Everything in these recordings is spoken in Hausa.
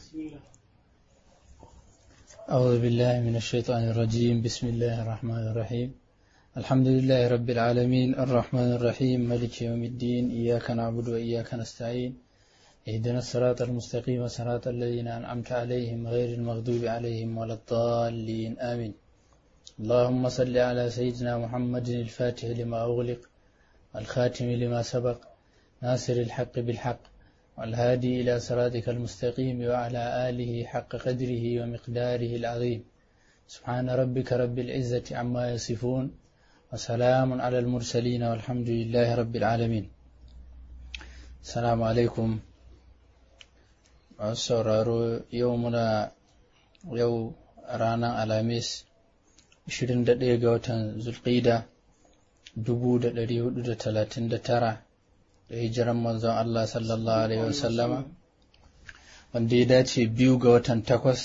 أعوذ بالله من الشيطان الرجيم بسم الله الرحمن الرحيم الحمد لله رب العالمين الرحمن الرحيم ملك يوم الدين إياك نعبد وإياك نستعين اهدنا الصراط المستقيم صراط الذين أنعمت عليهم غير المغضوب عليهم ولا الضالين آمين اللهم صل على سيدنا محمد الفاتح لما أغلق والخاتم لما سبق ناصر الحق بالحق والهادي إلى صراطك المستقيم وعلى آله حق قدره ومقداره العظيم سبحان ربك رب العزة عما يصفون وسلام على المرسلين والحمد لله رب العالمين السلام عليكم masu sauraro yau muna yau ranar alhamis 21 ga watan zulqida 1439 da hijiran manzon Allah sallallahu alaihi wasallama wanda ya dace biyu ga watan takwas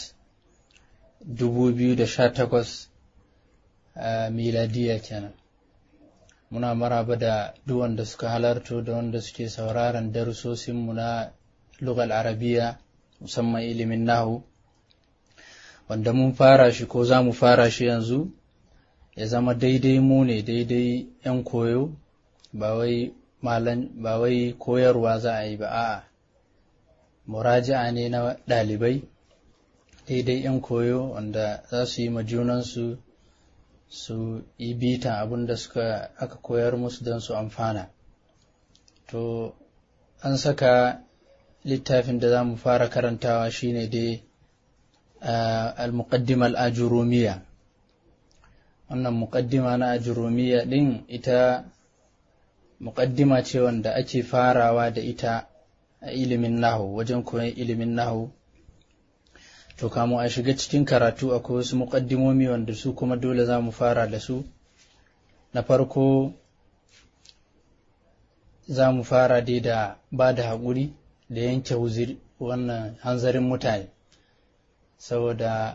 2018 a miladiya kenan muna maraba da duk wanda suka halarto da wanda suke sauraron darussosinmu na lugal arabiya musamman ilimin nahu wanda mun fara shi ko za mu fara shi yanzu ya zama daidai mu ne daidai 'yan koyo ba wai ba wai koyarwa za a yi ba a'a muraja'a ne na ɗalibai daidai 'yan koyo wanda za su yi ma junansu su yi bitan abin da suka aka koyar musu don su amfana to an saka littafin da za mu fara karantawa shine dai al-muqaddima al-ajurumiya wannan muqaddima na ajurumiya din ita muqaddima ce wanda ake farawa da ita a ilimin nahu wajen koyon ilimin nahu to kamun a shiga cikin karatu akwai wasu muƙaddimomi wanda su kuma dole za mu fara da su na farko za mu fara dai da ba da haƙuri da yanke wannan hanzarin mutane saboda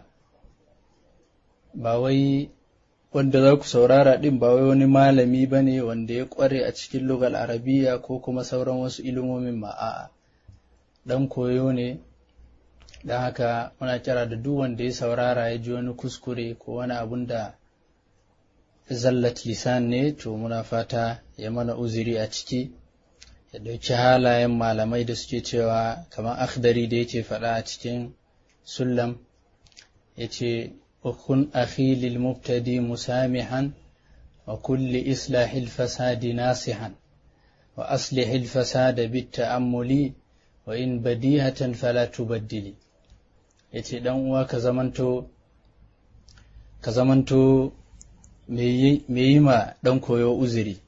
ba wai wanda za ku saurara ɗin ba wai wani malami ba ne wanda ya ƙware a cikin lugal arabiya ko kuma sauran wasu ilimomin ma a'a ɗan koyo ne don haka muna kira da duk wanda ya saurara ya ji wani kuskure ko wani abun da zallat lisan ne to muna fata ya mana uzuri a ciki ya ɗauki halayen malamai da suke cewa kamar akhdari da yake faɗa a cikin sullam ya ce ukun akhi lil mubtadi musamihan wa kulli islahil fasadi nasihan wa aslihil fasada bit ta'ammuli wa in badihatan fala tubaddili ya ce uwa ka zamanto ka zamanto me yi ma ɗan koyo uzuri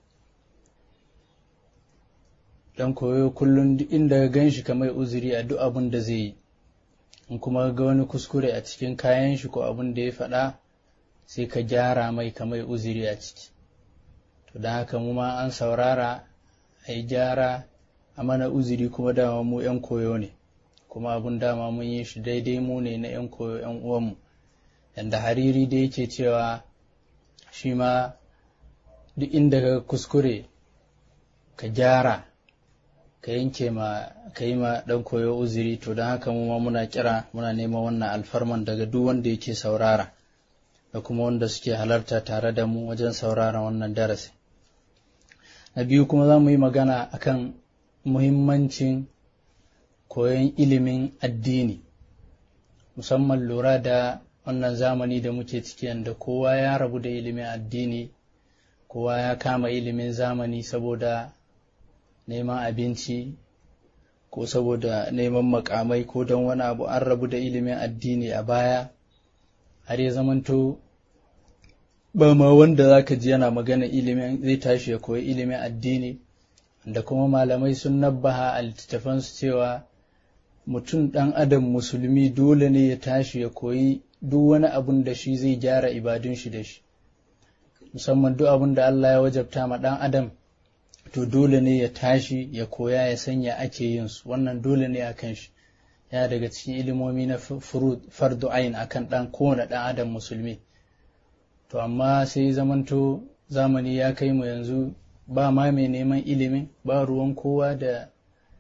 ɗan koyo kullum duk inda gan shi kamar uzuri a duk abin da zai yi in kuma ga wani kuskure a cikin kayan shi ko abin da ya faɗa sai ka gyara mai kamar uzuri a ciki to don haka mu ma an saurara a yi gyara a mana uzuri kuma dama mu 'yan koyo ne kuma abun dama mun yi shi daidai mu ne na 'yan koyo 'yan uwanmu yanda hariri da yake cewa shi ma duk inda ka kuskure ka gyara ka yanke ma ka yi ma ɗan koyo uzuri to don haka mu ma muna kira muna neman wannan alfarman daga duk wanda yake saurara da kuma wanda suke halarta tare da mu wajen saurara wannan darasi na biyu kuma za mu yi magana akan muhimmancin koyon ilimin addini musamman lura da wannan zamani da muke ciki yadda kowa ya rabu da ilimin addini kowa ya kama ilimin zamani saboda neman abinci ko saboda neman makamai ko don wani abu an rabu da ilimin addini a baya har ya zamanto ba ma wanda za ka ji yana magana ilimin zai tashi ya koyi ilimin addini da kuma malamai sun nabbaha a littattafansu cewa mutum ɗan adam musulmi dole ne ya tashi ya koyi duk wani abun da shi zai gyara ibadun shi da shi musamman duk abun da Allah ya wajabta ma ɗan adam to dole ne ya tashi ya koya ya sanya ake yin su wannan dole ne a kan shi ya daga cikin ilimomi na fardu ayin akan ɗan kowane ɗan adam musulmi to amma sai zamanto zamani ya kai mu yanzu ba ma mai neman ilimin ba ruwan kowa da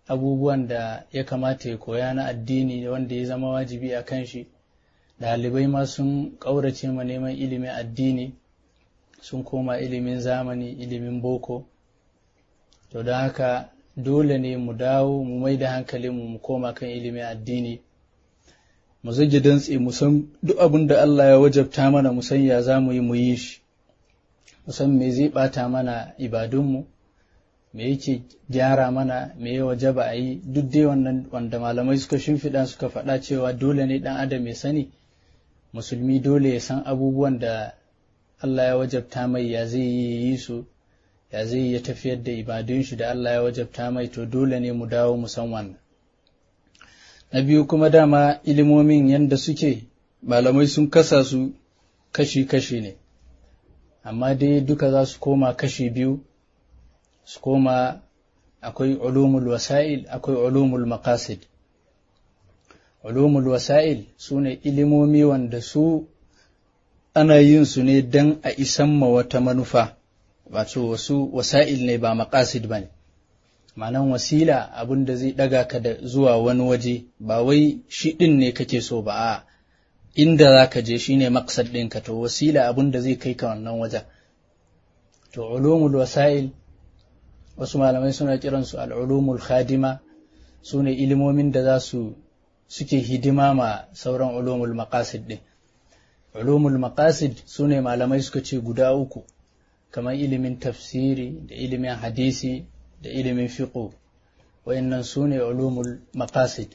abubuwan da ya kamata ya koya na addini wanda ya zama wajibi a kan shi ɗalibai ma sun ƙaurace ma neman ilimin addini sun koma ilimin zamani ilimin boko to don haka dole ne mu dawo mu mai da hankalinmu mu koma kan ilimin addini mu zage dantse mu san duk abin da Allah ya wajabta mana mu san ya za mu yi mu yi shi mu san me zai bata mana ibadunmu me yake gyara mana me ya wajaba a yi duk dai wannan wanda malamai suka shimfiɗa suka faɗa cewa dole ne ɗan adam ya sani musulmi dole ya san abubuwan da Allah ya wajabta mai ya zai yi su ya zai ya tafiyar da ibadun shi da Allah ya wajabta mai to dole ne mu dawo mu san wannan na biyu kuma dama ilimomin yadda suke malamai sun kasa su kashi-kashi ne amma dai duka za su koma kashi biyu su koma akwai ulumul wasa'il akwai ulumul maqasid ulumul wasa'il su ne ilimomi wanda su ana yin su ne don a isan ma wata manufa wato wasu wasa'il ne ba maqasid ba ne ma'anan wasila abin da zai ɗaga ka da zuwa wani waje ba wai shi ɗin ne kake so ba a inda za ka je shi ne maksad ɗinka to wasila abin da zai kai ka wannan wajen to ulumul wasa'il wasu malamai suna kiransu al'ulumul khadima su ne ilimomin da za su suke hidima ma sauran ulumul maqasid ɗin ulumul maqasid su ne malamai suka ce guda uku kamar ilimin tafsiri da ilimin hadisi da ilimin fiqo wayannan su ne ulumul maqasid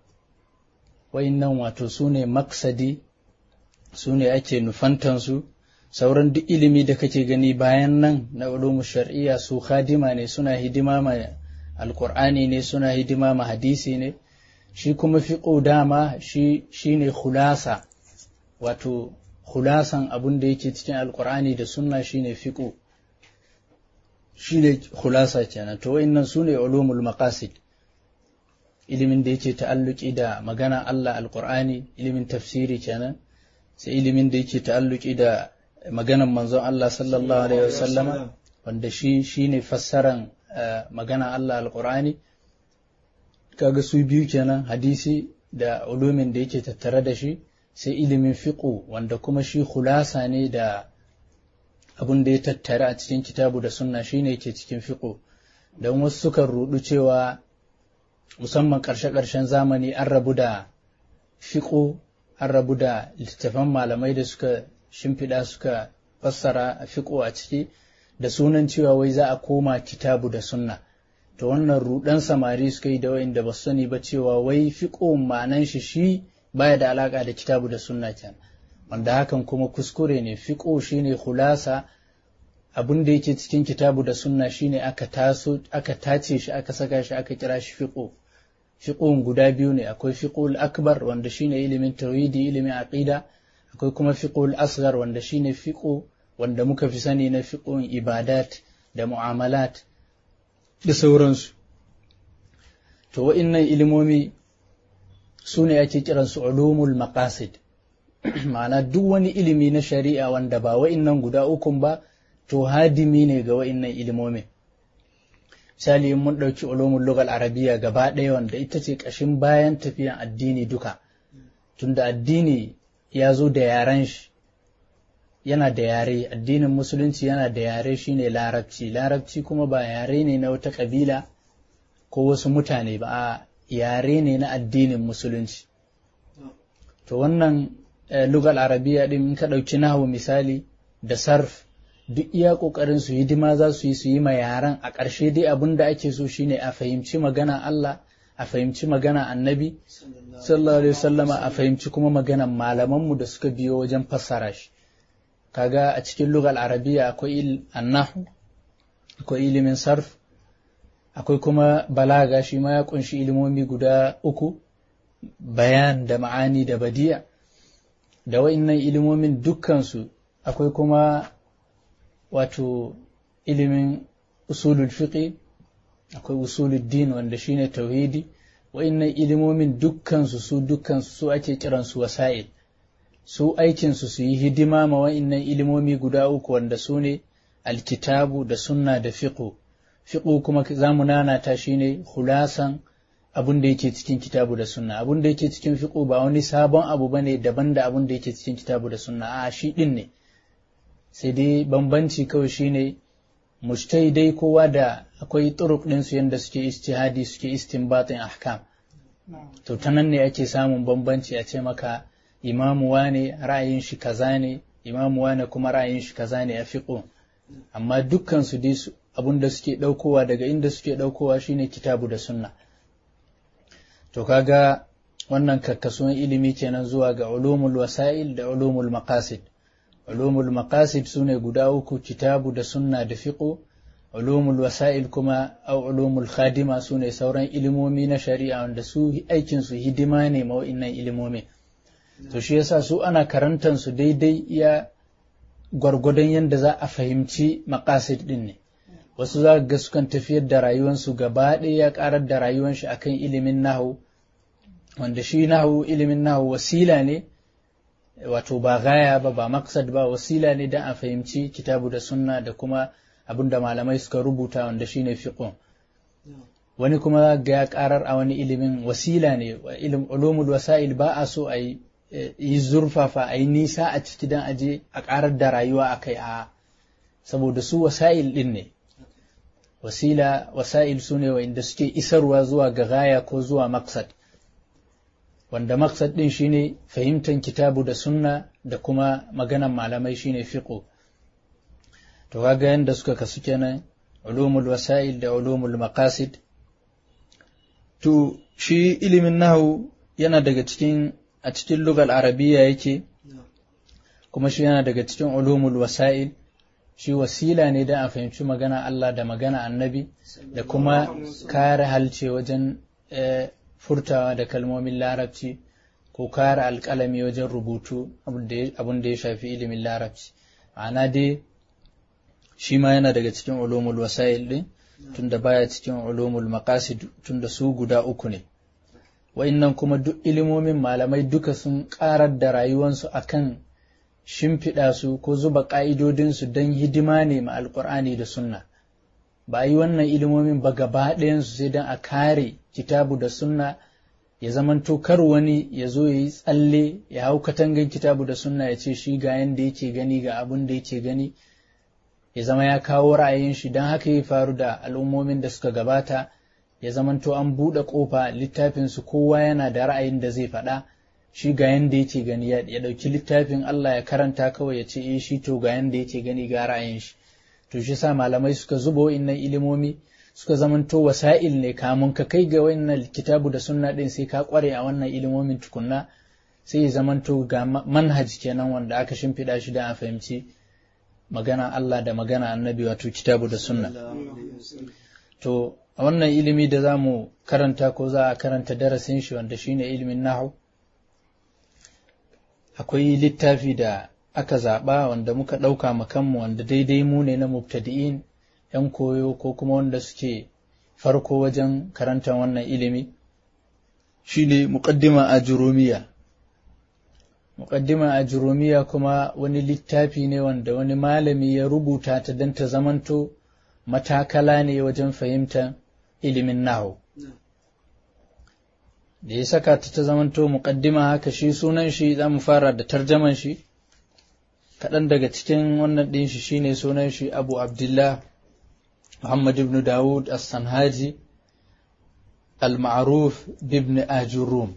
wayannan wato su ne maksadi su ne ake nufantansu sauran duk ilimi da kake gani bayan nan na ulumul shar'iyya su khadima ne suna hidima ma alqur'ani ne suna hidima ma hadisi ne shi kuma fiqo dama shi shine khulasa wato khulasan abun da yake cikin alqur'ani da sunna shine fiqo shine khulasa kenan to wayannan sune ulumul maqasid ilimin da yake ta'alluki da magana Allah alqur'ani ilimin tafsiri kenan sai ilimin da yake ta'alluki da maganan manzon Allah sallallahu alaihi wasallama wanda shi shine fassaran magana Allah alqur'ani kaga su biyu kenan hadisi da ulumin da yake tattare da shi sai ilimin fiqo wanda kuma shi khulasa ne da abin da ya tattare a cikin kitabu da sunna shine yake cikin fiqo don wasu sukan rudu cewa musamman ƙarshe-ƙarshen zamani an rabu da fiqo an rabu da littattafan malamai da suka shimfiɗa suka fassara a fiqo a ciki da sunan cewa wai za a koma kitabu da sunna to wannan rudan samari suka yi da wa'inda ba su sani ba cewa wai fiqo ma'anan shi shi baya da alaka da kitabu da sunna kenan wanda hakan kuma kuskure ne fiqo shine khulasa abin da yake cikin kitabu da sunna shine aka taso aka tace shi aka saka shi aka kira shi fiqo fiqon guda biyu ne akwai fiqul akbar wanda shine ilimin tauhidi ilimin aqida akwai kuma fiqul asghar wanda shine fiqo wanda muka fi sani na fiqon ibadat da mu'amalat da sauransu to wa'innan ilimomi su ne ake kiransu ulumul maqasid ma'ana duk wani ilimi na shari'a wanda ba wa'innan guda ukun ba to hadimi ne ga wa'innan ilimomin misali in mun ɗauki ulumul lugal arabiya gaba ɗaya wanda ita ce ƙashin bayan tafiyan addini duka tunda addini ya zo da yaren shi yana da yare addinin musulunci yana da yare shine larabci larabci kuma ba yare ne na wata ƙabila ko wasu mutane ba a yare ne na addinin musulunci to wannan lugal arabiya din in ka ɗauki nahu misali da sarf duk iya ƙoƙarin su hidima za su yi su yi ma yaran a ƙarshe dai abin da ake so shine a fahimci magana Allah a fahimci magana annabi sallallahu alaihi wasallama a fahimci kuma maganan malamanmu da suka biyo wajen fassara shi kaga a cikin lugal arabiya akwai annahu akwai ilimin sarf akwai kuma balaga shi ma ya kunshi ilimomi guda uku bayan da ma'ani da badiya da wa'innan ilimomin dukkansu akwai kuma wato ilimin usulul fiqi akwai usulul din wanda shine tauhidi wa'innan ilimomin dukkansu su dukkansu su ake kiransu wasa'il su aikinsu su yi hidima ma wa'innan ilimomi guda uku wanda su ne alkitabu da sunna da fiqo fiqo kuma za mu nanata shine khulasan abun da yake cikin kitabu da sunna abun da yake cikin fiqh ba wani sabon abu bane daban da abun da yake cikin kitabu da sunna a shi din ne sai dai bambanci kawai shine dai kowa da akwai turuq din su yanda suke ijtihadi suke istinbatin ahkam to ta nan ne ake samun bambanci a ce maka imamu wane ra'ayin shi kaza ne imamu wane kuma ra'ayin shi kaza ne a fiqh amma dukkan su dai abun da suke daukowa daga inda suke daukowa shine kitabu da sunna to kaga wannan karkasuwan ilimi kenan zuwa ga ulumul wasa'il da ulumul maqasid ulumul maqasid sune guda uku kitabu da sunna da fiqh ulumul wasa'il kuma au ulumul khadima sune sauran ilimomi na shari'a wanda su aikin su hidima ne ma wa'innan ilimomi to shi yasa su ana karantan su daidai iya gwargwadon yadda za a fahimci maqasid din ne wasu za ga sukan tafiyar da rayuwansu gaba ɗaya ya ƙarar da rayuwan shi akan ilimin nahu wanda shi nahu ilimin nahu wasila ne wato ba gaya ba ba maksad ba wasila ne don a fahimci kitabu da sunna da kuma abin da malamai suka rubuta wanda shine fiqh wani kuma ga ya ƙarar a wani ilimin wasila ne ilim ulumul wasail ba a so a yi zurfafa a yi nisa a ciki don aje a ƙarar da rayuwa a kai a saboda su wasail ɗin ne wasila wasa'il su ne wa'inda suke isarwa zuwa ga gaya ko zuwa maksad wanda maksad ɗin shine fahimtar kitabu da sunna da kuma maganan malamai shine fiqo to kaga yanda suka kasu kenan ulumul wasa'il da ulumul maqasid to shi ilimin nahu yana daga cikin a cikin lugal arabiya yake kuma shi yana daga cikin ulumul wasa'il shi wasila ne da a fahimci magana Allah da magana annabi da kuma kare halce wajen furtawa da kalmomin larabci ko kare alƙalami wajen rubutu abin da ya shafi ilimin larabci ma'ana dai shi ma yana daga cikin ulumul wasa'il din tunda baya cikin ulumul maqasid tunda su guda uku ne wa'innan kuma duk ilimomin malamai duka sun ƙarar da rayuwansu akan shimfiɗa su ko zuba ƙa'idodinsu don hidima ne ma alƙur'ani da sunna ba a yi wannan ilimomin ba gaba ɗayansu sai don a kare kitabu da sunna ya zamanto kar wani ya zo ya yi tsalle ya hau katangan kitabu da sunna ya ce shi ga yanda yake gani ga abin da yake gani ya zama ya kawo ra'ayin shi don haka ya faru da al'ummomin da suka gabata ya zamanto an buɗe ƙofa littafinsu kowa yana da ra'ayin da zai faɗa shi ga yanda yake gani ya ɗauki littafin Allah ya karanta kawai ya ce eh shi to ga yanda yake gani ga ra'ayin shi to shi sa malamai suka zuba wa'innan ilimomi suka zamanto wasa'il ne kamun ka kai ga wa'innan kitabu da sunna din sai ka kware a wannan ilimomin tukunna sai ya zamanto ga manhaj kenan wanda aka shimfiɗa shi da a fahimci magana Allah da magana annabi wato kitabu da sunna to a wannan ilimi da za mu karanta ko za a karanta darasin shi wanda shine ilimin nahu akwai littafi da aka zaɓa wanda muka ɗauka makanmu wanda daidai mu ne na mubtadi'in ‘yan koyo ko kuma wanda suke farko wajen karantar wannan ilimi shi ne muƙaddima a jurumiya muƙaddima a jurumiya kuma wani littafi ne wanda wani malami ya rubuta ta don ta zamanto matakala ne wajen fahimtar ilimin nahu da ya saka ta ta zamanto muƙaddima haka shi sunan shi za mu fara da tarjaman shi kaɗan daga cikin wannan ɗin shi shine sunan shi abu abdullah muhammad ibn dawud as-sanhaji al-ma'ruf bibn ajurum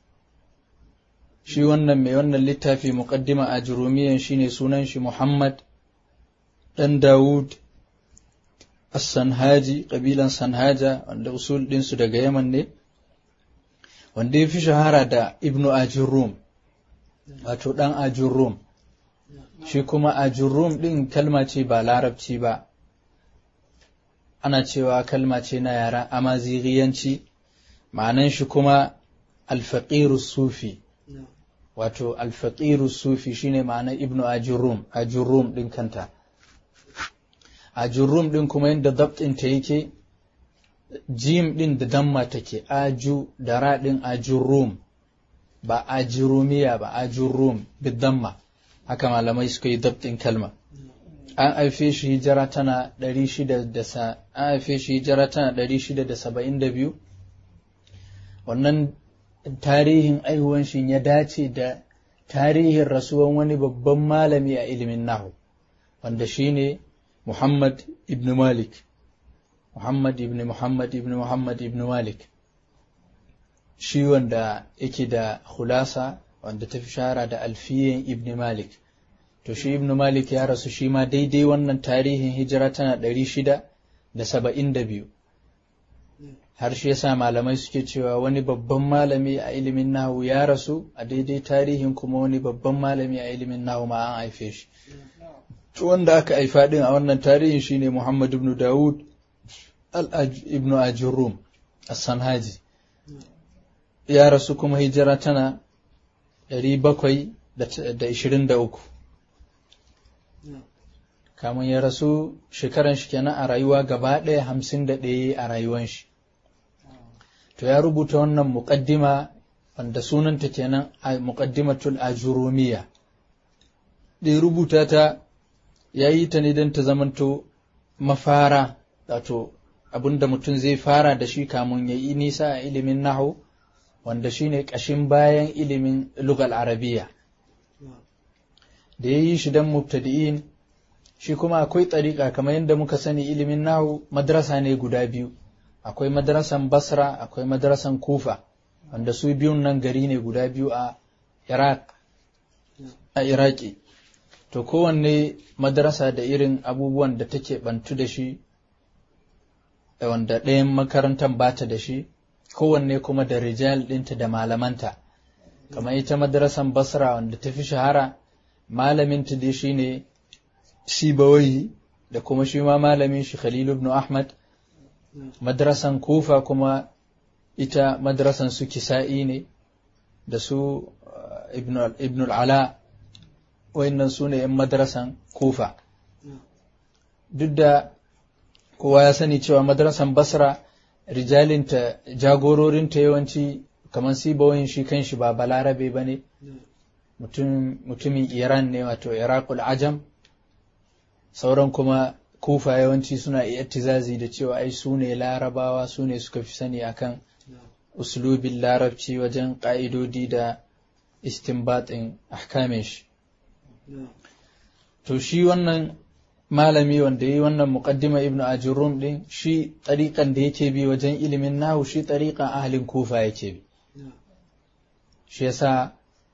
shi wannan mai wannan littafi muƙaddima ajurumiyan shine sunan shi muhammad ɗan dawud as-sanhaji ƙabilan sanhaja wanda usul ɗinsu daga yaman ne wanda ya fi shahara da ibnu ajurrum wato ɗan ajurrum shi kuma ajurrum ɗin kalma ce ba larabci ba ana cewa kalma ce na yaren amaziriyanci ma'anan shi kuma alfaƙiru sufi wato alfaƙiru sufi shine ma'anar ibnu ajurrum ajurrum ɗin kanta ajurrum ɗin kuma yadda dabtinta yake jim ɗin da damma take aju da raɗin ajurrum ba ajurumiya ba ajurrum da damma haka malamai suka yi dabtin kalma an haife shi hijira tana 600 an haife shi hijira tana 672 wannan tarihin aihuwan shi ya dace da tarihin rasuwan wani babban malami a ilimin nahu wanda shine Muhammad ibn Malik Muhammad ibn Muhammad ibn Muhammad ibn Malik shi wanda yake da khulasa wanda ta fi shahara da alfiyin ibn Malik to shi ibn Malik ya rasu shi ma daidai wannan tarihin hijira tana ɗari shida da saba'in da biyu har shi yasa malamai suke cewa wani babban malami a ilimin nahu ya rasu a daidai tarihin kuma wani babban malami a ilimin nahu ma an haife shi to wanda aka haifa din a wannan tarihin shine Muhammad ibn Dawud ibn Ajurrum as-Sanhaji ya rasu kuma hijira tana 723 kamun ya rasu shekaran shi kenan a rayuwa gaba ɗaya hamsin da ɗaya a rayuwan shi to ya rubuta wannan muƙaddima wanda sunanta kenan a muƙaddimatul ajurumiya da ya rubuta ta ya yi ta ne don ta zamanto mafara wato abinda mutum zai fara da shi kamun ya yi nisa a ilimin nahu wanda shine ƙashin bayan ilimin lugal arabiya da ya yi shi don mubtadi'in shi kuma akwai tsariƙa kamar yadda muka sani ilimin nahu madrasa ne guda biyu akwai madrasan basra akwai madrasan kufa wanda su biyun nan gari ne guda biyu a iraq a iraki to kowanne madrasa da irin abubuwan da take bantu da shi wanda ɗayan makarantar bata da shi kowanne kuma da rijal ɗinta da malamanta kamar ita madrasan basra wanda ta fi shahara malaminta dai shi ne sibawai da kuma shi ma malamin shi khalilu ibn ahmad madrasan kufa kuma ita madrasan su kisa'i ne da su ibn al'ala wayannan su ne 'yan madrasan kufa duk da kowa ya sani cewa madrasan basra rijalinta jagororinta yawanci kamar sibawayin shi kan shi ba balarabe ba ne mutumin iran ne wato iraqul ajam sauran kuma kufa yawanci suna iya tizazi da cewa ai su ne larabawa su ne suka fi sani akan uslubin larabci wajen ƙa'idodi da istinbatin ahkamin shi to shi wannan malami wanda yi wannan muqaddima ibnu ajurrum din shi tariqan da yake bi wajen ilimin nahu shi tariqan ahlin kufa yake bi shi yasa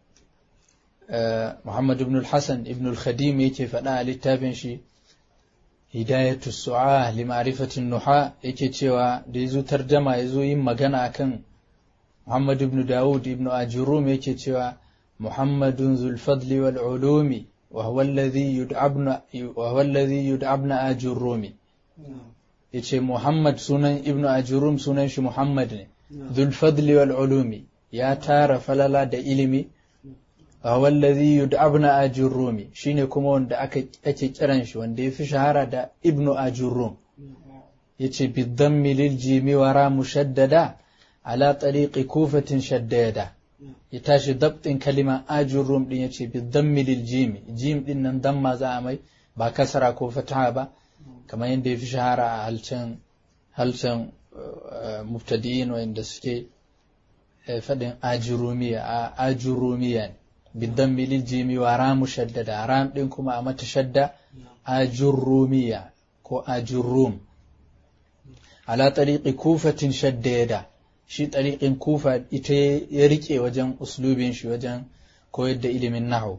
Muhammad ibn al-Hasan ibn al-Khadim yake faɗa a littafin shi hidayatu su'a li ma'rifatin nuha yake cewa da yazo tarjama yazo yin magana akan Muhammad ibn Dawud ibn Ajurrum yake cewa Muhammadun zul fadli wal ulumi wa huwa alladhi yud'abna wa huwa alladhi yud'abna Ajurrumi yace Muhammad sunan ibn Ajurrum sunan shi Muhammad ne zul fadli wal ulumi ya tara falala da ilimi wallazi yud'abna ajurrumi shine kuma wanda aka ake kiran shi wanda yafi shahara da ibnu ajurrum yace bi dhammi lil jimi wara mushaddada ala tariqi kufatin shaddada ya tashi dabtin kalima ajurrum din yace bi dhammi lil jimi jim din nan damma za a mai ba kasara ko fataha ba kamar yadda yafi shahara a halcan halcan mubtadi'in wanda suke faɗin ajurumiya a ajurumiya ne بالضم للجيم ورام مشددة رام دين كما أما تشدى أجرومية كو أجروم على طريق كوفة شديدة shi طريق kufa ita ya rike wajen uslubin shi wajen koyar da ilimin nahu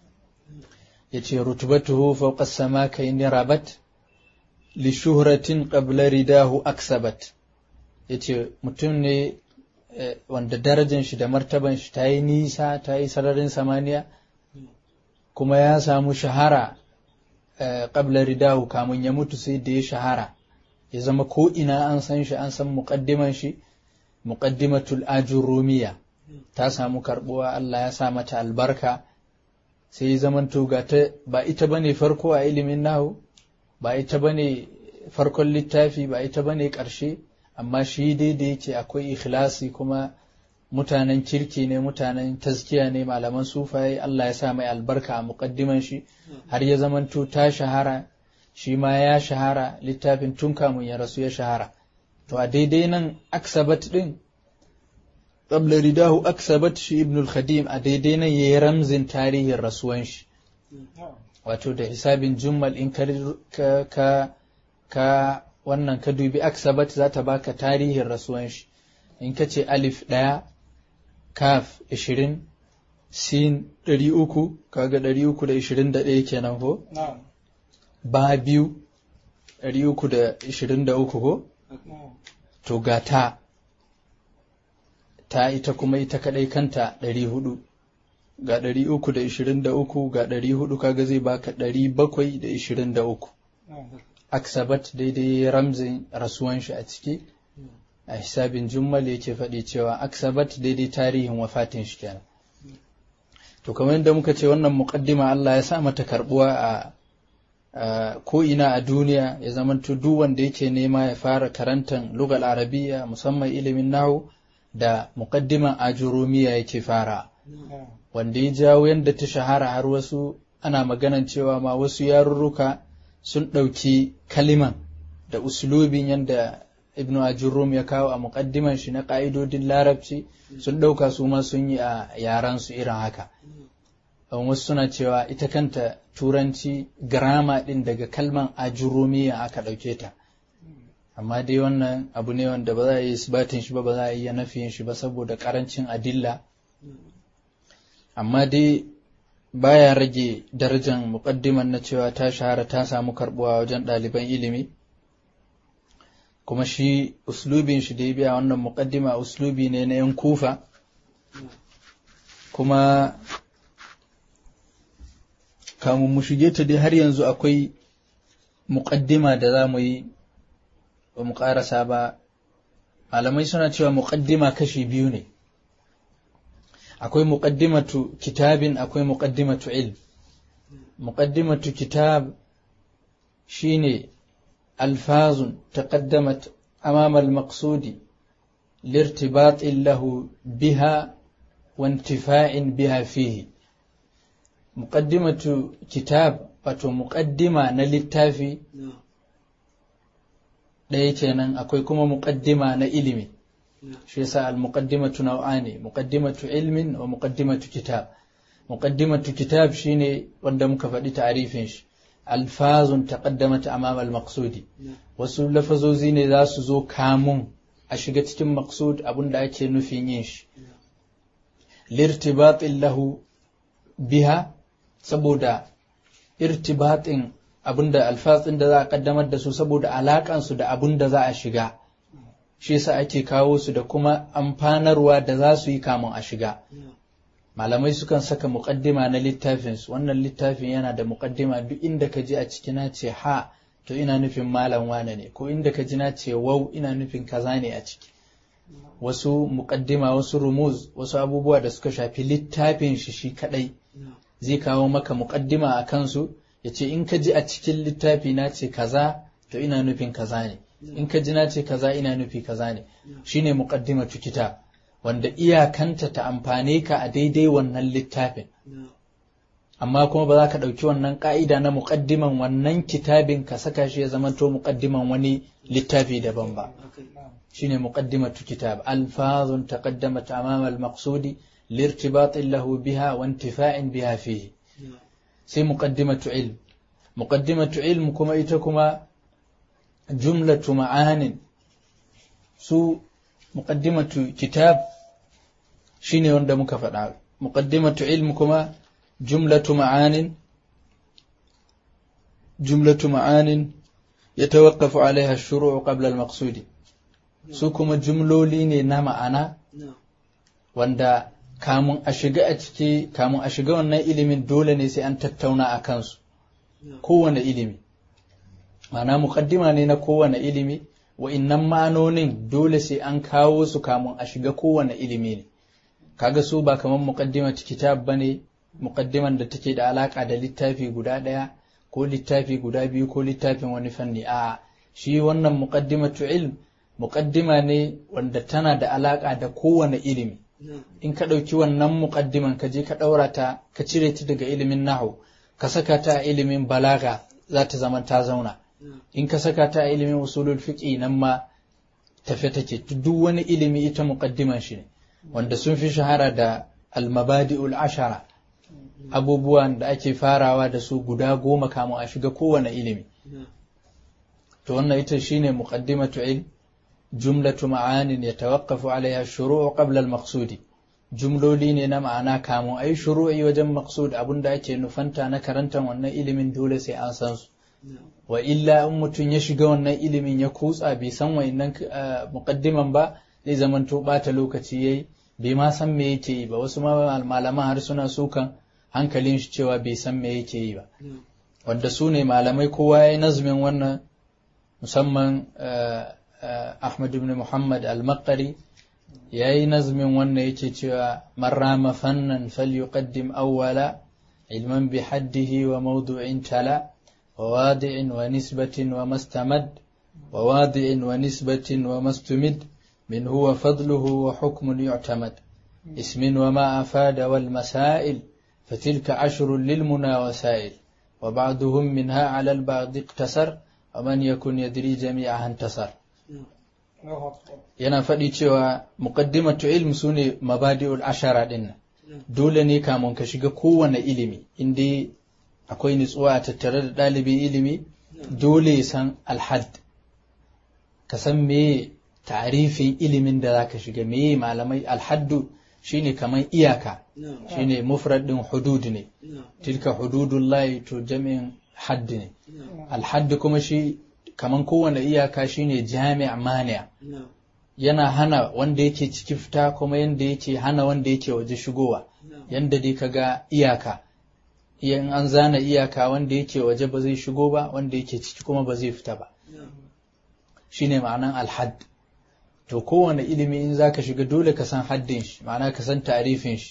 ya ce rutubatuhu fauqa sama ka inni rabat li shuhratin qabla ridahu aksabat ya ce mutum ne wanda darajan shi da martaban shi ta yi nisa ta yi sararin samaniya kuma ya samu shahara ƙabla ridahu kamun ya mutu sai da ya shahara ya zama ko ina an san shi an san muƙaddiman shi muƙaddimatul ajurumiya ta samu karɓuwa Allah ya sa mata albarka sai zaman ga ta ba ita bane farko a ilimin nahu ba ita bane farkon littafi ba ita bane ƙarshe amma shi dai da yake akwai ikhlasi kuma mutanen kirki ne mutanen taskiya ne malaman sufaye Allah ya sa mai albarka a muƙaddiman shi har ya zamanto ta shahara shi ma ya shahara littafin tun kamun ya rasu ya shahara to a daidai nan aksabat din qabla ridahu aksabat shi ibn al-khadim a daidai nan yayi ramzin tarihin rasuwan shi wato da hisabin jummal in ka ka ka wannan ka dubi aksabat za ta baka tarihin rasuwan shi in ka ce alif ɗaya kaf ishirin sin ɗari uku kaga ɗari uku da ishirin da ɗaya kenan ko ba biyu ɗari uku da ishirin da uku ko to ga ta ta ita kuma ita kaɗai kanta ɗari hudu ga ɗari uku da ishirin da uku ga ɗari hudu kaga zai baka ɗari bakwai da ishirin da uku aksabat daidai ramzin rasuwan shi a ciki a hisabin jummal yake faɗi cewa aksabat daidai tarihin wafatin shi kenan to kamar yadda muka ce wannan muqaddima Allah ya sa mata karbuwa a ko ina a duniya ya zamanto duk wanda yake nema ya fara karantan lugal arabiya musamman ilimin nahu da muqaddiman ajurumiya yake fara wanda ya jawo yadda ta shahara har wasu ana maganan cewa ma wasu yarurruka sun ɗauki kaliman da uslubin yadda ibn ajurum ya kawo a muƙaddiman shi na ƙa'idodin larabci sun ɗauka su ma sun yi a yaran su irin haka wasu suna cewa ita kanta turanci grama ɗin daga kalman ajurumiya aka ɗauke ta amma dai wannan abu ne wanda ba za a yi isbatin shi ba ba za a iya nafiyin shi ba saboda ƙarancin adilla amma dai baya rage darajar muƙaddiman na cewa ta shahara ta samu karɓuwa wajen ɗaliban ilimi kuma shi uslubin shi da ya biya wannan muƙaddima uslubi ne na yan kufa kuma kamun mu shige ta dai har yanzu akwai muƙaddima da za mu yi ba mu ƙarasa ba malamai suna cewa muƙaddima kashi biyu ne akwai muqaddimatu kitabin akwai muqaddimatu ilm muqaddimatu kitab shine alfazun taqaddamat amama al-maqsudi لارتباط له بها وانتفاع بها فيه مقدمة كتاب wato muƙaddima na littafi ɗaya kenan akwai kuma muƙaddima na ilimi shi yasa al-muqaddimatu naw'ani muqaddimatu ilmin wa muqaddimatu kitab muqaddimatu kitab shine wanda muka faɗi ta'arifin shi alfazun taqaddamat amama al-maqsudi wasu lafazozi ne za su zo kamun a shiga cikin maqsud abinda ake nufin yin shi lirtibatin lahu biha saboda irtibatin abinda alfazin da za a kaddamar da su saboda alakansu da abinda za a shiga shi yasa ake kawo su da kuma amfanarwa da za su yi kamun a shiga malamai sukan saka muƙaddima na littafinsu wannan littafin yana da muƙaddima duk inda ka ji a ciki na ce ha to ina nufin malam wane ne ko inda ka ji na ce wau ina nufin kaza ne a ciki wasu muƙaddima wasu rumuz wasu abubuwa da suka shafi littafin shi shi kadai zai kawo maka muƙaddima a kansu ya ce in ka ji a cikin littafi na ce kaza to ina nufin kaza ne in ka ji na ce kaza ina nufi kaza ne shine muqaddimatu kitab wanda iyakanta ta amfane ka a daidai wannan littafin amma kuma ba za ka ɗauki wannan ƙa'ida na muƙaddiman wannan kitabin ka saka shi ya zama to muƙaddiman wani littafi daban ba shine muqaddimatu kitab alfazun taqaddamat amama al-maqsudi lirtibatin lahu biha wa intifa'in biha fihi sai muqaddimatu ilm muqaddimatu ilm kuma ita kuma jumlatu ma'anin su muqaddimatu kitab shine wanda muka faɗa muqaddimatu ilm kuma jumlatu ma'anin jumlatu ma'anin yatawaqqafu alaiha ash-shuru' qabla al-maqsudi su kuma jumloli ne na ma'ana wanda kamun a shiga a ciki kamun a shiga wannan ilimin dole ne sai an tattauna a kansu kowane ilimi ma'ana muqaddima ne na kowane ilimi wa'innan ma'anonin dole sai an kawo su kamun a shiga kowane ilimi ne kaga su ba kamar muqaddimatu kitab bane muqaddiman da take da alaka da littafi guda ɗaya ko littafi guda biyu ko littafin wani fanni a shi wannan muqaddimatu ilm muqaddima ne wanda tana da alaka da kowane ilimi in ka ɗauki wannan muqaddiman ka je ka ɗaura ta ka cire ta daga ilimin nahu ka saka ta a ilimin balaga za ta zama ta zauna in ka saka ta a ilimin usulul fiqi nan ma tafe take duk wani ilimi ita muqaddiman shi ne wanda sun fi shahara da almabadi'ul ashara abubuwan da ake farawa da su guda goma kamun a shiga kowane ilimi to wannan ita shine muqaddimatu ilm jumlatu ma'anin yatawaqqafu alaiha shuru'u qabla al-maqsudi jumloli ne na ma'ana kamun ai shuru'i wajen maqsud abinda ake nufanta na karantar wannan ilimin dole sai an san su wa illa in mutum ya shiga wannan ilimin ya kutsa bai san wayannan muqaddiman ba zai zamanto bata lokaci yayi bai ma san me yake yi ba wasu malaman har suna sukan hankalin shi cewa bai san me yake yi ba wanda su ne malamai kowa ya yi nazmin wannan musamman Ahmad ibn Muhammad al-Maqari ya yi nazmin wannan yake cewa marrama fannan falyuqaddim awwala ilman bi haddihi wa mawdu'in tala wa wadi'in wa nisbatin wa mastamad wa wadi'in wa nisbatin wa mastumid من هو فضله وحكم يعتمد اسم وما أفاد والمسائل فتلك عشر للمنى وسائل وبعضهم منها على البعض اقتصر ومن يكن يدري جميعها انتصر yana faɗi cewa muqaddimatu ilm sune mabadi'ul ashara din dole ne kamun ka shiga kowane ilimi inda akwai nutsuwa tattare da ɗalibin ilimi dole ya san alhad ka san me tarifin ilimin da zaka shiga me malamai alhaddu shine kaman iyaka shine mufrad din hudud ne tilka hududullahi to jami'in hadd ne alhadd kuma shi kaman kowane iyaka shine jami' mani' yana hana wanda yake ciki fita kuma yanda yake hana wanda yake waje shigowa yanda dai kaga iyaka in an zana iyaka wanda yake waje ba zai shigo ba wanda yake ciki kuma ba zai fita ba shine ma'anan alhadd to kowane ilimi in za ka shiga dole ka san haddin shi ma'ana ka san tarifin shi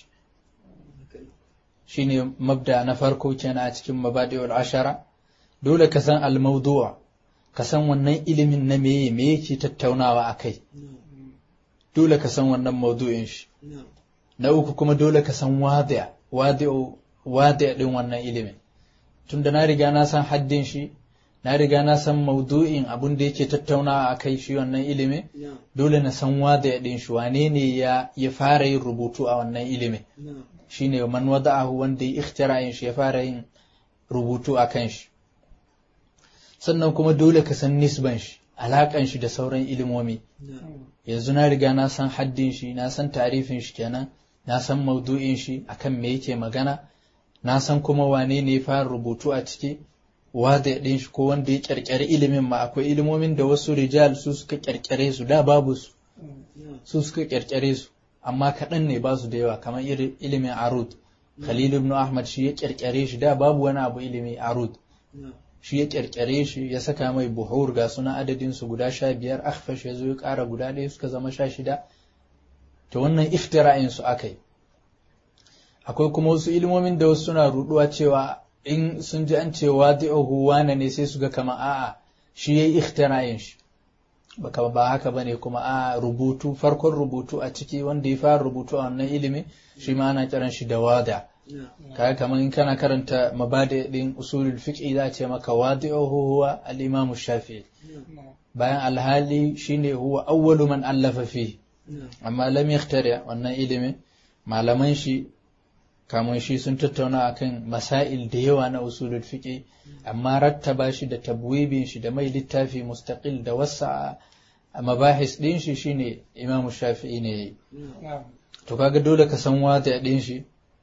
shine mabda na farko kenan a cikin mabadi'ul ashara dole ka san al-mawdu' ka san wannan ilimin na meye me yake tattaunawa akai dole ka san wannan mawdu'in shi na uku kuma dole ka san wadi' wadi'u wadi' din wannan ilimin tunda na riga na san haddin shi na riga na san maudu'in abin da yake tattaunawa a kai shi wannan ilimin dole na san wada ya ɗin shi wane ne ya ya fara yin rubutu a wannan ilimin shine man wada'ahu wanda ya ikhtira shi ya fara yin rubutu a kan shi sannan kuma dole ka san nisban shi alakan shi da sauran ilimomi yanzu na riga na san haddin shi na san tarifin shi kenan na san maudu'in shi akan me yake magana na san kuma wane ne ya fara rubutu a ciki wada ɗin shi ko wanda ya ƙirƙiri ilimin ma akwai ilimomin da wasu rijal su suka ƙirƙire su da babu su su suka ƙirƙire su amma kaɗan ne ba su da yawa kamar ilimin arud khalil ibn ahmad shi ya ƙirƙire shi da babu wani abu ilimi arud shi ya ƙirƙire shi ya saka mai buhur ga suna adadin su guda sha biyar akhfash ya zo ya ƙara guda ɗaya suka zama sha shida to wannan iftira'in su akai akwai kuma wasu ilimomin da wasu suna ruɗuwa cewa in sun ji an ce wadi'uhu wane ne sai su ga kama a'a shi yayi ikhtira'in shi baka ba haka bane kuma a rubutu farkon rubutu a ciki wanda ya fara rubutu a wannan ilimi shi ma ana kiran shi da wada kaga kamar in kana karanta mabadi din usulul fiqh za a ce maka wadi'uhu huwa al-imam shafi'i bayan alhali shine huwa awwalu man allafa fi amma lam yakhtari wannan ilimin malaman shi kamun shi sun tattauna akan masail da yawa na usulul fiqi amma rattaba shi da tabwibin shi da mai littafi mustaqil da wasa a mabahis din shi shine Imam Shafi'i ne to kaga dole ka san wada din shi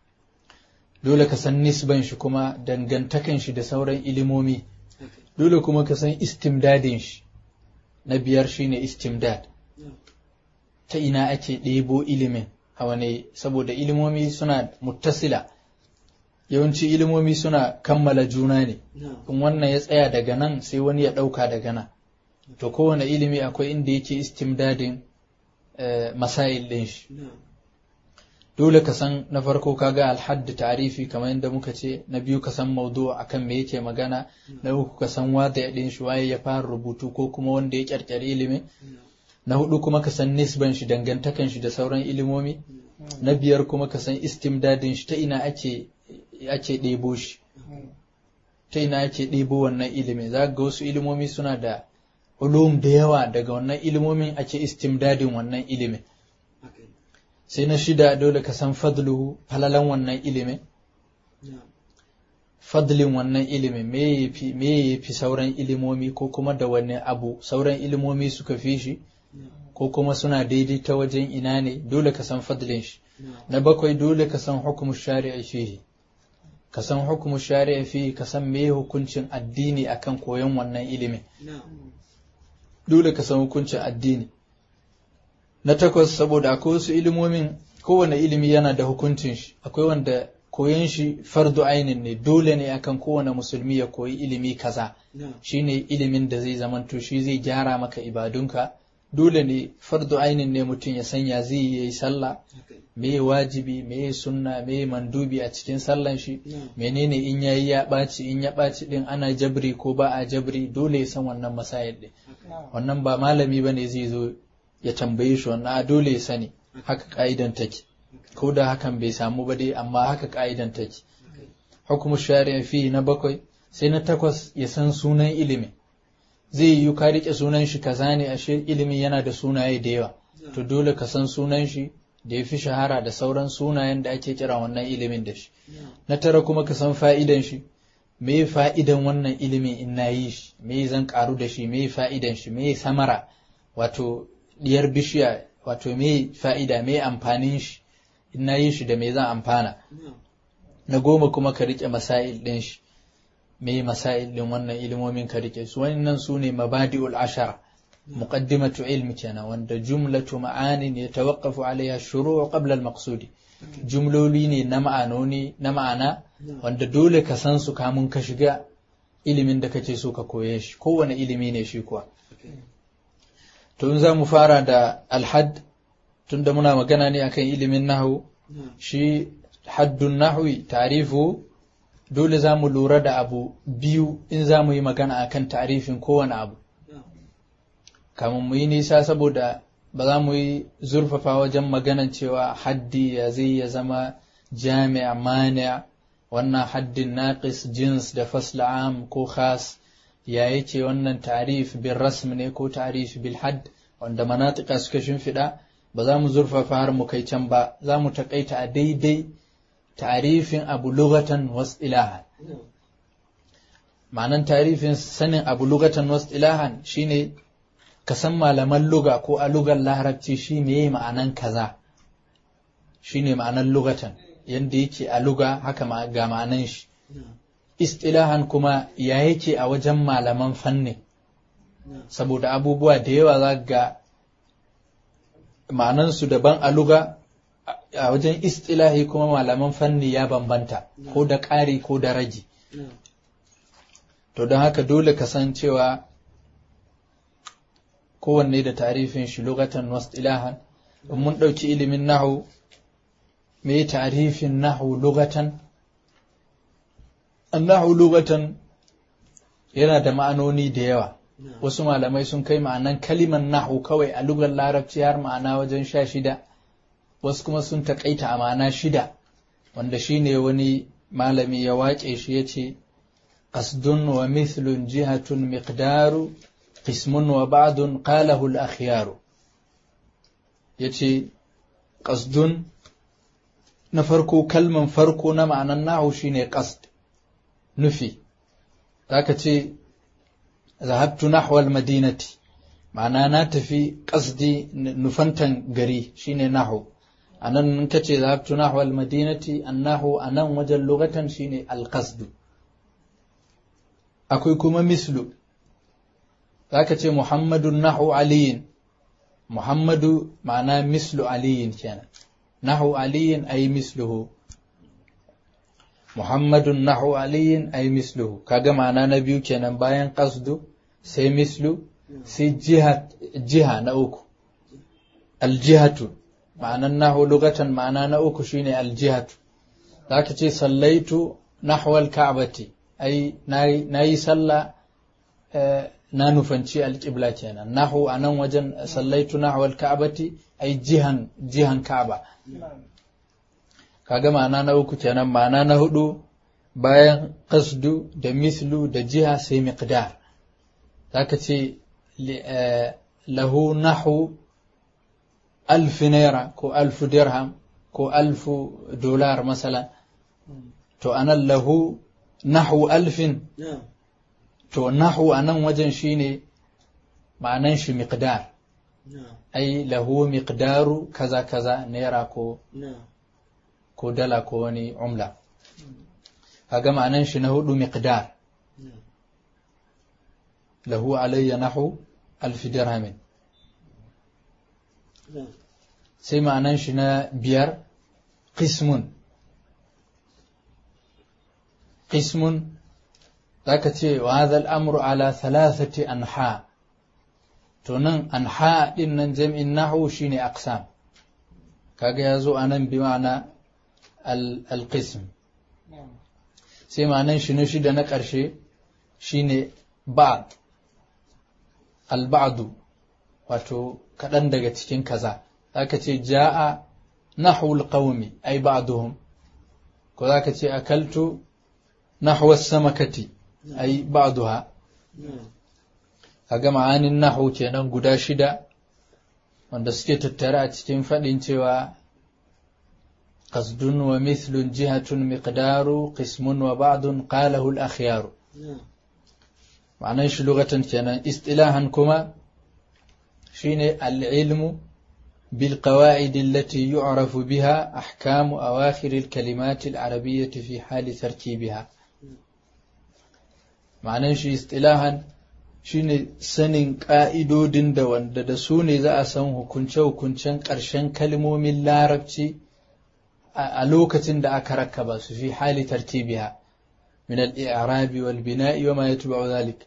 dole ka san nisban shi kuma dangantakan shi da sauran ilimomi dole kuma ka san istimdadin shi na biyar shine istimdad ta ina ake ɗebo ilimin a wane saboda ilimomi suna muttasila yawanci ilimomi suna kammala juna ne in wannan ya tsaya daga nan sai wani ya ɗauka daga nan to kowane ilimi akwai inda yake istimdadin masail ɗin shi dole ka san na farko kaga alhadda tarifi kamar yadda muka ce na biyu ka san maudu akan me yake magana na uku ka san wada ya ɗin shi waye ya fara rubutu ko kuma wanda ya ƙyarƙyari ilimin na hudu kuma ka san nisban shi dangantakan shi da sauran ilimomi na biyar kuma ka san istimdadin shi ta ina ake ake ɗebo shi ta ina ake ɗebo wannan ilimin za ga wasu ilimomi suna da ulum da yawa daga wannan ilimomin ake istimdadin wannan ilimin sai na shida dole ka san fadluhu falalan wannan ilimin fadlin wannan ilimin me ya fi sauran ilimomi ko kuma da wani abu sauran ilimomi suka fi shi ko kuma suna daidai ta wajen ina ne dole ka san fadlin shi na bakwai dole ka san hukumu shari'a fihi ka san hukumu shari'a fihi ka san me hukuncin addini akan koyon wannan ilimin dole ka san hukuncin addini na takwas saboda akwai wasu ilimomin kowane ilimi yana da hukuncin shi akwai wanda koyon shi fardu ainin ne dole ne akan kowane musulmi ya koyi ilimi kaza shine ilimin da zai zamanto shi zai gyara maka ibadunka dole ne fardu ainin ne mutum ya sanya zai yi sallah me wajibi me sunna me mandubi a cikin sallan shi menene in yayi ya ɓaci in ya ɓaci din ana jabri ko ba a jabri dole ya san wannan masayar din wannan ba malami bane zai zo ya tambaye shi wannan a dole ya sani haka ka'idan take ko da hakan bai samu ba dai amma haka ka'idan take hukumu shari'a fi na bakwai sai na takwas ya san sunan ilimin zai yi ka rike sunan shi kaza ne ashe ilimin yana da sunaye da yawa to dole ka san sunan shi da ya fi shahara da sauran sunayen da ake kira wannan ilimin da shi na tara kuma ka san fa'idan shi me fa'idan wannan ilimin in na yi shi me zan karu da shi me fa'idan shi me samara wato diyar bishiya wato me fa'ida me amfanin shi in na yi shi da me zan amfana na goma kuma ka rike masail ɗin shi me masail ɗin wannan ilimomin ka rike su wannan su ne mabadi'ul ashara muqaddimatu ilmi kenan wanda jumlatu ma'anin ya tawaqqafu alaiha shuru' qabla al-maqsudi jumloli ne na ma'anoni na ma'ana wanda dole ka san su kamun ka shiga ilimin da kake so ka koye shi kowane ilimi ne shi kuwa to in za mu fara da alhad tunda muna magana ne akan ilimin nahu shi haddun nahwi tarifu dole za mu lura da abu biyu in za mu yi magana akan tarifin kowane abu kamun mu yi nisa saboda ba za mu yi zurfafa wajen maganan cewa haddi ya zai ya zama jami'a mani'a wannan haddin naqis jins da fasla am ko khas ya yake wannan tarif bil rasm ne ko tarif bil hadd wanda manatika suka shimfiɗa ba za mu zurfafa har mu kai can ba za mu taƙaita a daidai tarifin abu lugatan wasu ilahan ma'anan tarifin sanin abu lugatan wasu ilahan shine ka san malaman luga ko a lugar larabci shi ne ma'anan kaza shi ne ma'anan lugatan yadda yake a luga haka ga ma'anan shi istilahan kuma ya yake a wajen malaman fanni saboda abubuwa da yawa za ga ma'anansu daban a luga a wajen istilahi kuma malaman fanni ya bambanta ko da ƙari ko da ragi to don haka dole ka san cewa kowanne da tarifin shi lugatan wasu ilahan in mun ɗauki ilimin nahu me tarifin nahu lugatan annahu lugatan yana da ma'anoni da yawa wasu malamai sun kai ma'anan kaliman nahu kawai a lugar larabci har ma'ana wajen sha shida wasu kuma sun taƙaita a ma'ana shida wanda shine wani malami ya waƙe shi ya ce qasdun wa mithlun jihatun miqdaru qismun wa ba'dun qalahu al-akhyaru yace qasdun na farko kalman farko na ma'anan nahu shine qasd nufi zaka ce zahabtu nahwa al-madinati ma'ana na tafi qasdi nufantan gari shine nahu anan kace zahabtu nahwa al-madinati annahu anan wajen lugatan shine al-qasd akwai kuma mislu zaka ce muhammadun nahu aliyin muhammadu ma'ana mislu aliyin kenan nahu aliyin ay misluhu muhammadun nahu aliyin ay misluhu kaga ma'ana na biyu kenan bayan qasdu sai mislu sai jiha jiha na uku aljihatu ma'anan nahu lugatan ma'ana na uku shine aljihatu zaka ce sallaitu nahwa alka'bati ai nayi sallah na nufanci alƙibla kenan nahu a nan wajen sallaitu nahu alka'bati ai jihan jihan ka'aba kaga ma'ana na uku kenan ma'ana na hudu bayan qasdu da mislu da jiha sai miqdar zaka ce lahu nahu alfi naira ko alfu dirham ko alfu dolar masala to anan lahu nahu alfin to nahu anan wajen shine ma'anan shi miqdar ai lahu miqdaru kaza kaza naira ko ko dala ko wani umla kaga ma'anan shi na hudu miqdar lahu alayya nahu alfi dirhamin sai ma'anan shi na biyar qismun qismun zaka ce wa hadha al-amru ala thalathati anha to nan anha din nan jam'in nahu shine aqsam kaga yazo anan bi ma'ana al-qism sai ma'anan shi na shida na ƙarshe shine ba'd al-ba'du wato kaɗan daga cikin kaza zaka ce ja'a nahwul qaumi ay ba'duhum ko zaka ce akaltu nahwa samakati ay ba'daha kaga ma'anin nahwu kenan guda shida wanda suke tattare a cikin faɗin cewa qasdun wa mithlun jihatun miqdaru qismun wa ba'dun qalahu al-akhyar ma'anan shi lugatan kenan istilahan kuma shine al-ilmu بالقواعد التي يعرف بها أحكام أواخر الكلمات العربية في حال تركيبها معنى شي اصطلاحا shine sanin ƙa'idodin da wanda da su ne za a san hukunce-hukuncen ƙarshen kalmomin larabci a lokacin da aka rakaba su fi hali tartibiha min al-i'rabi wal bina'i wa ma yatba'u dhalik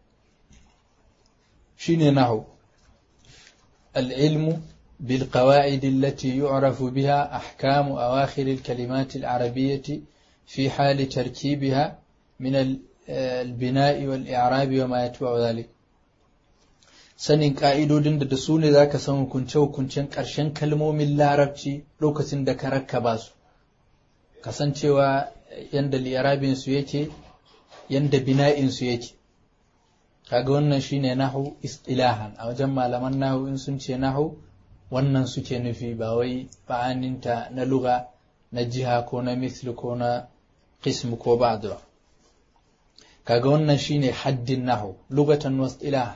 shine nahu al-ilmu بالقواعد التي يعرف بها أحكام أواخر الكلمات العربية في حال تركيبها من البناء والإعراب وما يتبع ذلك sanin ƙa'idodin da da su ne za ka san hukunce-hukuncen ƙarshen kalmomin larabci lokacin da ka rakkaba su kasancewa yadda liyarabinsu yake yadda bina'insu yake kaga wannan shine nahu istilahan a wajen malaman nahu in sun ce nahu wannan suke nufi ba wai ba'aninta na luga na jiha ko na misli ko na qism ko ba'd ba kaga wannan shine haddin nahu lugatan wa istilah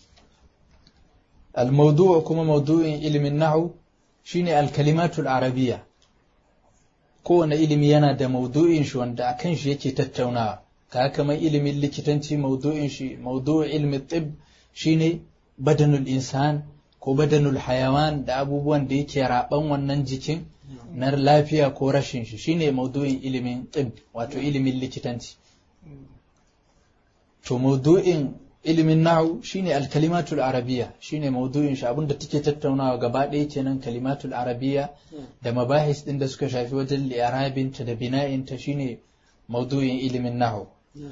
al-mawdu' kuma mawdu'in ilimin nahu shine al-kalimatul arabiyya kowane ilimi yana da mawdu'in shi wanda akan shi yake tattaunawa kaga kamar ilimin likitanci mawdu'in shi mawdu' ilmi tib shine badanul insan ko badanul hayawan da abubuwan da yake raban wannan jikin na lafiya ko rashin shi shine maudu'in ilimin tib wato ilimin likitanci to maudu'in ilimin nahwu shine alkalimatul arabiyya shine maudu'in shi abinda take tattaunawa gaba ɗaya kenan kalimatul arabiyya da mabahis din da suka shafi wajen li'arabin ta da bina'in ta shine maudu'in ilimin nahwu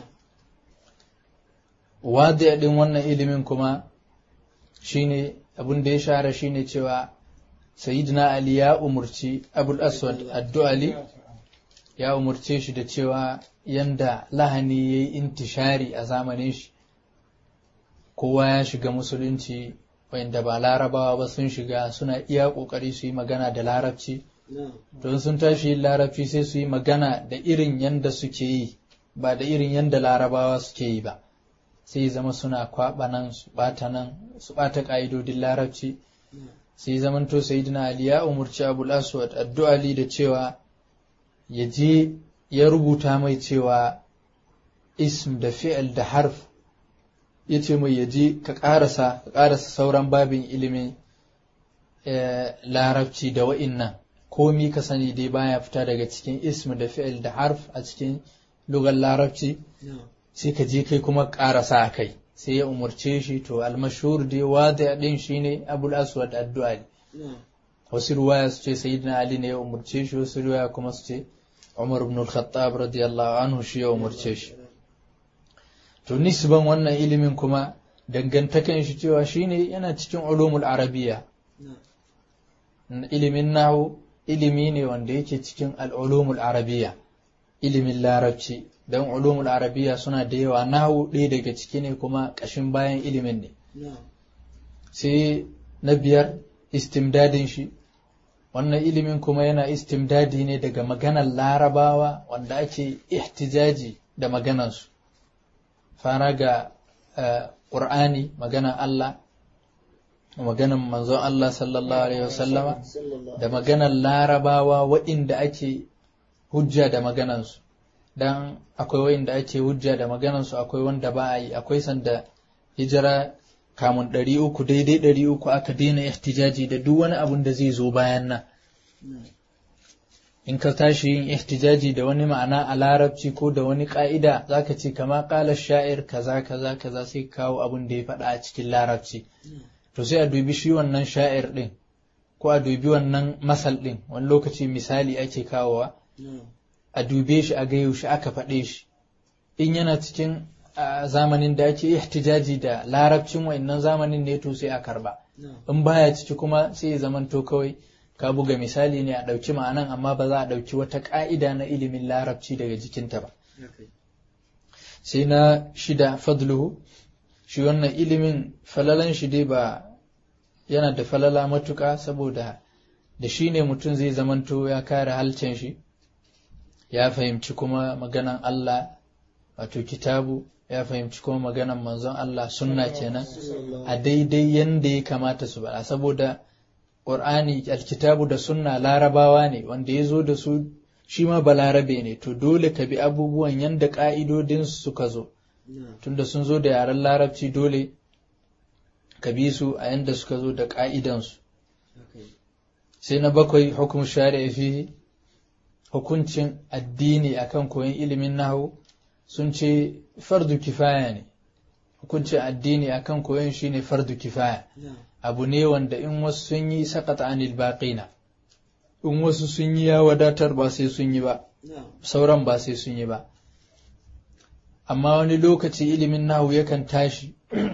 wadi din wannan ilimin kuma shine abin da ya shahara shine cewa sayyidina ali ya umurci abul aswad addu'ali ya umurce shi da cewa yanda lahani yayi intishari a zamanin shi kowa ya shiga musulunci wanda ba larabawa ba sun shiga suna iya kokari su yi magana da larabci don sun tashi yin larabci sai su yi magana da irin yanda suke yi ba da irin yanda larabawa suke yi ba sai zama suna kwaɓa nan su ɓata nan su ɓata ƙa'idodin larabci sai zamanto sayyidina ali ya umurci abul aswad addu'ali da cewa ya je ya rubuta mai cewa ism da fi'il da harf ya ce mai ya je ka ƙarasa ka ƙarasa sauran babin ilimin larabci da wa'innan komi ka sani dai baya fita daga cikin ism da fi'il da harf a cikin lugar larabci sai ka je kai kuma ƙarasa a kai sai ya umarce shi to almashhur dai wada din shine abul aswad addu'a wasu ruwaya su ce sayyidina ali ne ya umarce shi wasu ruwaya kuma su ce umar ibn al-khattab radiyallahu anhu shi ya umarce shi to nisban wannan ilimin kuma dangantakan shi cewa shine yana cikin ulumul arabiya ilimin nahu ilimi ne wanda yake cikin al-ulumul arabiya ilimin larabci don ulumul arabiya suna da yawa nahu ɗaya daga ciki ne kuma ƙashin bayan ilimin ne sai na biyar istimdadin shi wannan ilimin kuma yana istimdadi ne daga maganar larabawa wanda ake ihtijaji da maganansu fara ga ƙur'ani maganar Allah maganar manzon Allah sallallahu alaihi wasallama da maganar larabawa waɗanda ake hujja da maganansu dan akwai waɗanda ake hujja da maganansu akwai wanda ba a yi akwai sanda hijira kamun ɗari uku daidai ɗari uku aka daina ihtijaji da duk wani abun da zai zo bayan nan in ka tashi yin ihtijaji da wani ma'ana a larabci ko da wani ƙa'ida za ka ce kama ƙala sha'ir kaza kaza kaza sai kawo abun da ya faɗa a cikin larabci to sai a dubi shi wannan sha'ir ɗin ko a dubi wannan masal ɗin wani lokaci misali ake kawowa a dube shi a ga yaushe aka faɗe shi in yana cikin zamanin da ake ihtijaji da larabcin wa'annan zamanin ne to sai a karba in baya ciki kuma sai ya zamanto kawai ka buga misali ne a ɗauki ma'anan amma ba za a ɗauki wata ƙa'ida na ilimin larabci daga jikinta ba sai na shida fadluhu shi wannan ilimin falalan shi dai ba yana da falala matuƙa saboda da shi ne mutum zai zamanto ya kare halcin shi ya fahimci kuma maganan Allah wato kitabu ya fahimci kuma maganan manzon Allah sunna kenan a daidai yanda ya kamata su bada saboda Qur'ani alkitabu da sunna larabawa ne wanda ya zo da su shi ma balarabe ne to dole ka bi abubuwan yanda ka'idodin suka zo tunda sun zo da yaren larabci dole ka bi su a yanda suka zo da ka'idansu sai na bakwai hukum shari'a fihi hukuncin addini akan koyon ilimin nahu sun ce fardu kifaya ne hukuncin addini akan koyon shi ne fardu kifaya abu ne wanda in wasu sun yi sakata anil baqina in wasu sun yi ya wadatar ba sai sun yi ba sauran ba sai sun yi ba amma wani lokaci ilimin nahu yakan tashi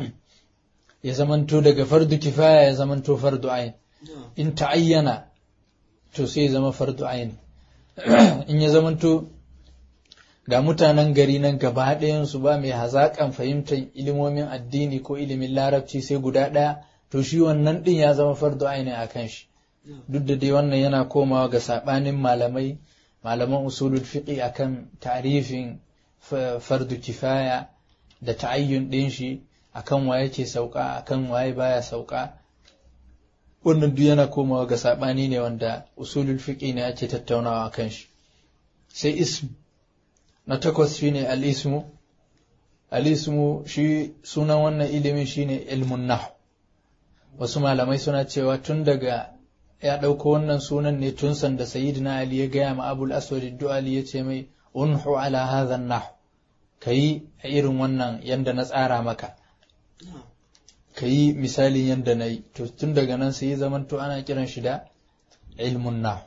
ya zamanto daga fardu kifaya ya zamanto fardu ayin in ta'ayyana to sai ya zama fardu ayin in ya zamanto ga mutanen gari nan gaba ɗayansu ba mai hazaƙan fahimtar ilimomin addini ko ilimin larabci sai guda ɗaya to shi wannan ɗin ya zama fardu aini a kan shi duk da dai wannan yana komawa ga saɓanin malamai malaman usulul fiqi akan tarifin fardu kifaya da ta'ayyun ɗin shi akan waye ke sauka akan waye baya sauka wannan duk yana komawa ga saɓani ne wanda usulul fiqi ne ake tattaunawa akan shi sai ism na takwas shine al-ismu al-ismu shi sunan wannan ilimin shine ilmun nahu wasu malamai suna cewa tun daga ya ɗauko wannan sunan ne tun sanda sayyidina ali ya gaya ma abul aswad du'ali ya ce mai unhu ala hadha nahu kayi a irin wannan yanda na tsara maka kayi misalin yanda na yi to tun daga nan sai zaman to ana kiran shi da ilmun nahu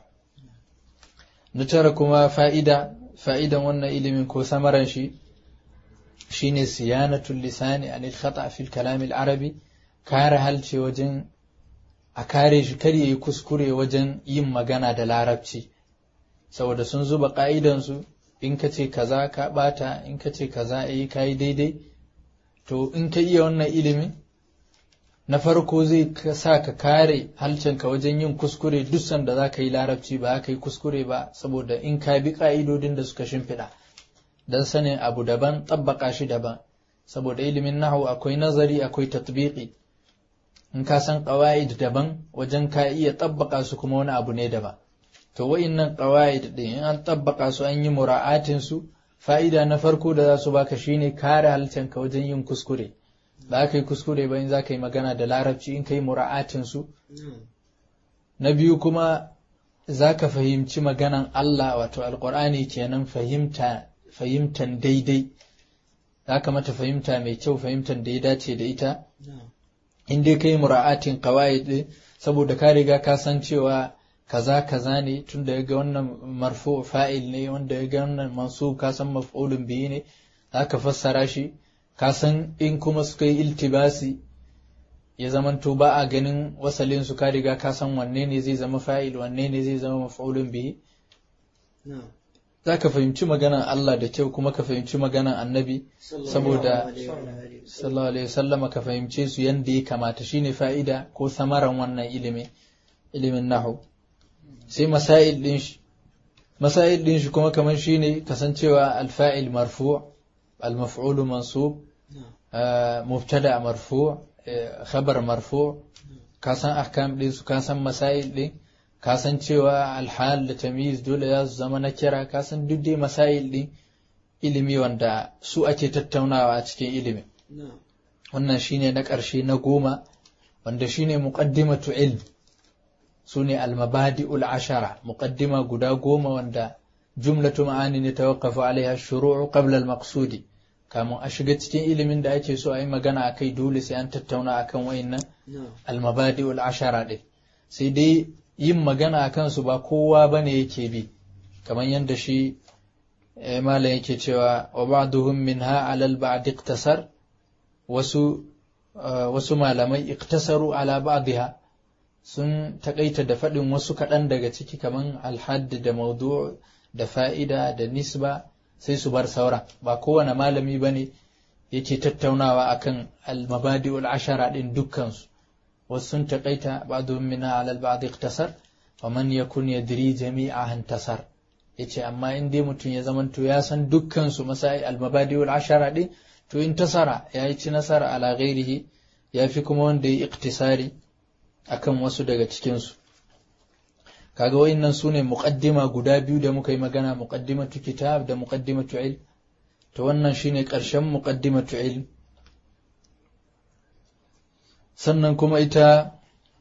na tara kuma fa'ida fa'idan wannan ilimin ko samaran shi shine siyanatul lisani anil khata fil kalam al arabi kare halce wajen a kare shi kar yayi kuskure wajen yin magana da larabci saboda sun zuba ka'idansu in ka ce kaza ka bata in ka ce kaza eh kai daidai to in ka iya wannan ilimin na farko zai sa ka kare halcenka wajen yin kuskure duk sanda za ka yi larabci ba ka yi kuskure ba saboda in ka bi ƙa'idodin da suka shimfiɗa don sanin abu daban tabbaka shi daban saboda ilimin nahu akwai nazari akwai tatbiqi in ka san ƙawa'id daban wajen ka iya tabbaka su kuma wani abu ne daban to wa'innan ƙawa'id ɗin in an tabbaka su an yi mura'atin su fa'ida na farko da za su baka shine kare halcenka wajen yin kuskure ba ka yi kuskure ba in za ka yi magana da larabci in ka yi mura'atin su na biyu kuma za ka fahimci maganan Allah wato alƙur'ani kenan fahimta fahimtan daidai za ka mata fahimta mai kyau fahimtan da ya dace da ita in dai ka yi mura'atin kawai saboda ka riga ka san cewa kaza kaza ne tun da ya ga wannan marfu fa'il ne wanda ya ga wannan mansub ka san maf'ulun biyu ne za ka fassara shi ka san in kuma suka yi iltibasi ya zamanto ba a ganin wasalin su ka riga ka san wanne ne zai zama fa'il wanne ne zai zama maf'ulun bihi za ka fahimci maganan Allah da kyau kuma ka fahimci maganan annabi saboda sallallahu alaihi wasallama ka fahimce su yanda ya kamata shine fa'ida ko samaran wannan ilimi ilimin nahu sai masail din shi masail din shi kuma kamar shine kasancewa alfa'il marfu' al-maf'ul mansub mubtada marfu' khabar marfu' ka san ahkam din su ka san masail din ka san cewa alhal da tamyiz dole ya zama na kira ka san duk dai masail din ilimi wanda su ake tattaunawa a cikin ilimi wannan shine na ƙarshe na goma wanda shine muqaddimatu ilm sune almabadi'ul ashara muqaddima guda goma wanda jumlatu ma'ani ne tawaqqafu alaiha shuru'u qabla al-maqsudi kamun a shiga cikin ilimin da ake so a yi magana akai dole sai an tattauna akan wayannan almabadi'ul ashara din sai dai yin magana a kansu ba kowa ba ne yake bi kamar yadda shi malam yake cewa wa ba'duhum minha alal ba'd iktasar wasu wasu malamai iktasaru ala ba'dha sun takaita da faɗin wasu kaɗan daga ciki kamar alhadd da maudu da fa'ida da nisba sai su bar sauran ba kowane malami ba ne yake tattaunawa akan al-mabadi'ul ashara din dukkansu wasu sun taƙaita ba'dhum minha 'ala al-ba'd iqtasar wa man yakun yadri jami'aha intasar yace amma in dai mutum ya zamanto ya san dukkan su masai al-mabadi wal ashara din to in tasara yayi ci nasara ala ghairihi yafi kuma wanda ya iktisari akan wasu daga cikin su kaga wayannan sune muqaddima guda biyu da muka yi magana muqaddimatu kitab da muqaddimatu ilm to wannan shine ƙarshen muqaddimatu ilm sannan kuma ita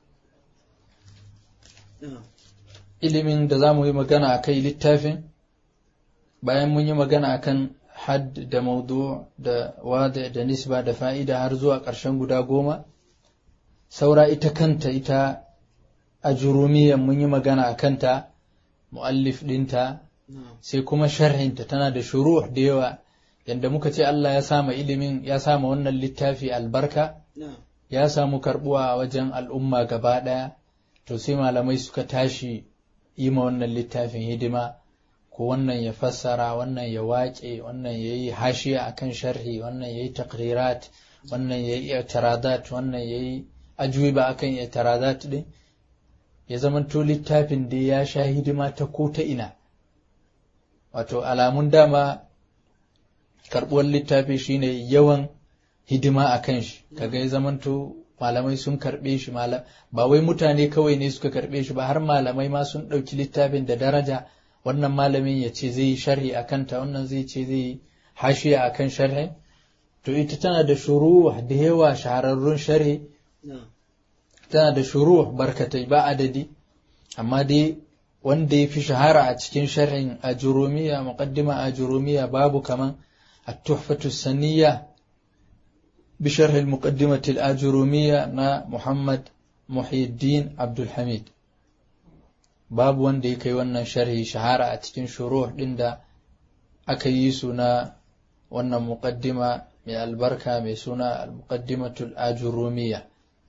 ilimin da za mu yi magana a kai littafin bayan mun yi magana akan had da maudu da wada da nisba da fa'ida har zuwa ƙarshen guda goma saura ita kanta ita a jurumiyan mun yi magana a kanta mu'allif ɗinta sai kuma sharhinta tana da shuru da yawa yadda muka ce Allah ya sama ilimin ya sama wannan littafi albarka ya samu karbuwa a wajen al'umma gaba ɗaya to sai malamai suka tashi yi ma wannan littafin hidima ko wannan ya fassara wannan ya waƙe wannan ya yi hashiya a kan sharhi wannan ya yi takrirat wannan ya yi i'tiradat wannan ya yi ajuba a kan i'tiradat ɗin ya zamanto littafin da ya sha hidima ta ko ta ina wato alamun dama karɓuwar littafi shine yawan hidima a kan shi kaga ya zamanto malamai sun karɓe shi ba wai mutane kawai ne suka karɓe shi ba har malamai ma sun ɗauki littafin da daraja wannan malamin ya ce zai yi sharhi a kanta wannan zai ce zai yi hashiya a kan sharhi to ita tana da shuru da yawa shahararrun sharhi tana da shuru barkatai ba adadi amma dai wanda ya fi shahara a cikin sharhin a jurumiya muqaddima a jurumiya babu kaman التحفة السنية بشرح المقدمة الآجرومية نا محمد محي الدين عبد الحميد باب وندي كي wannan sharhi shahara a cikin shuruh din da aka yi suna wannan muqaddima mai albarka mai suna al-muqaddimatu al-ajurumiyya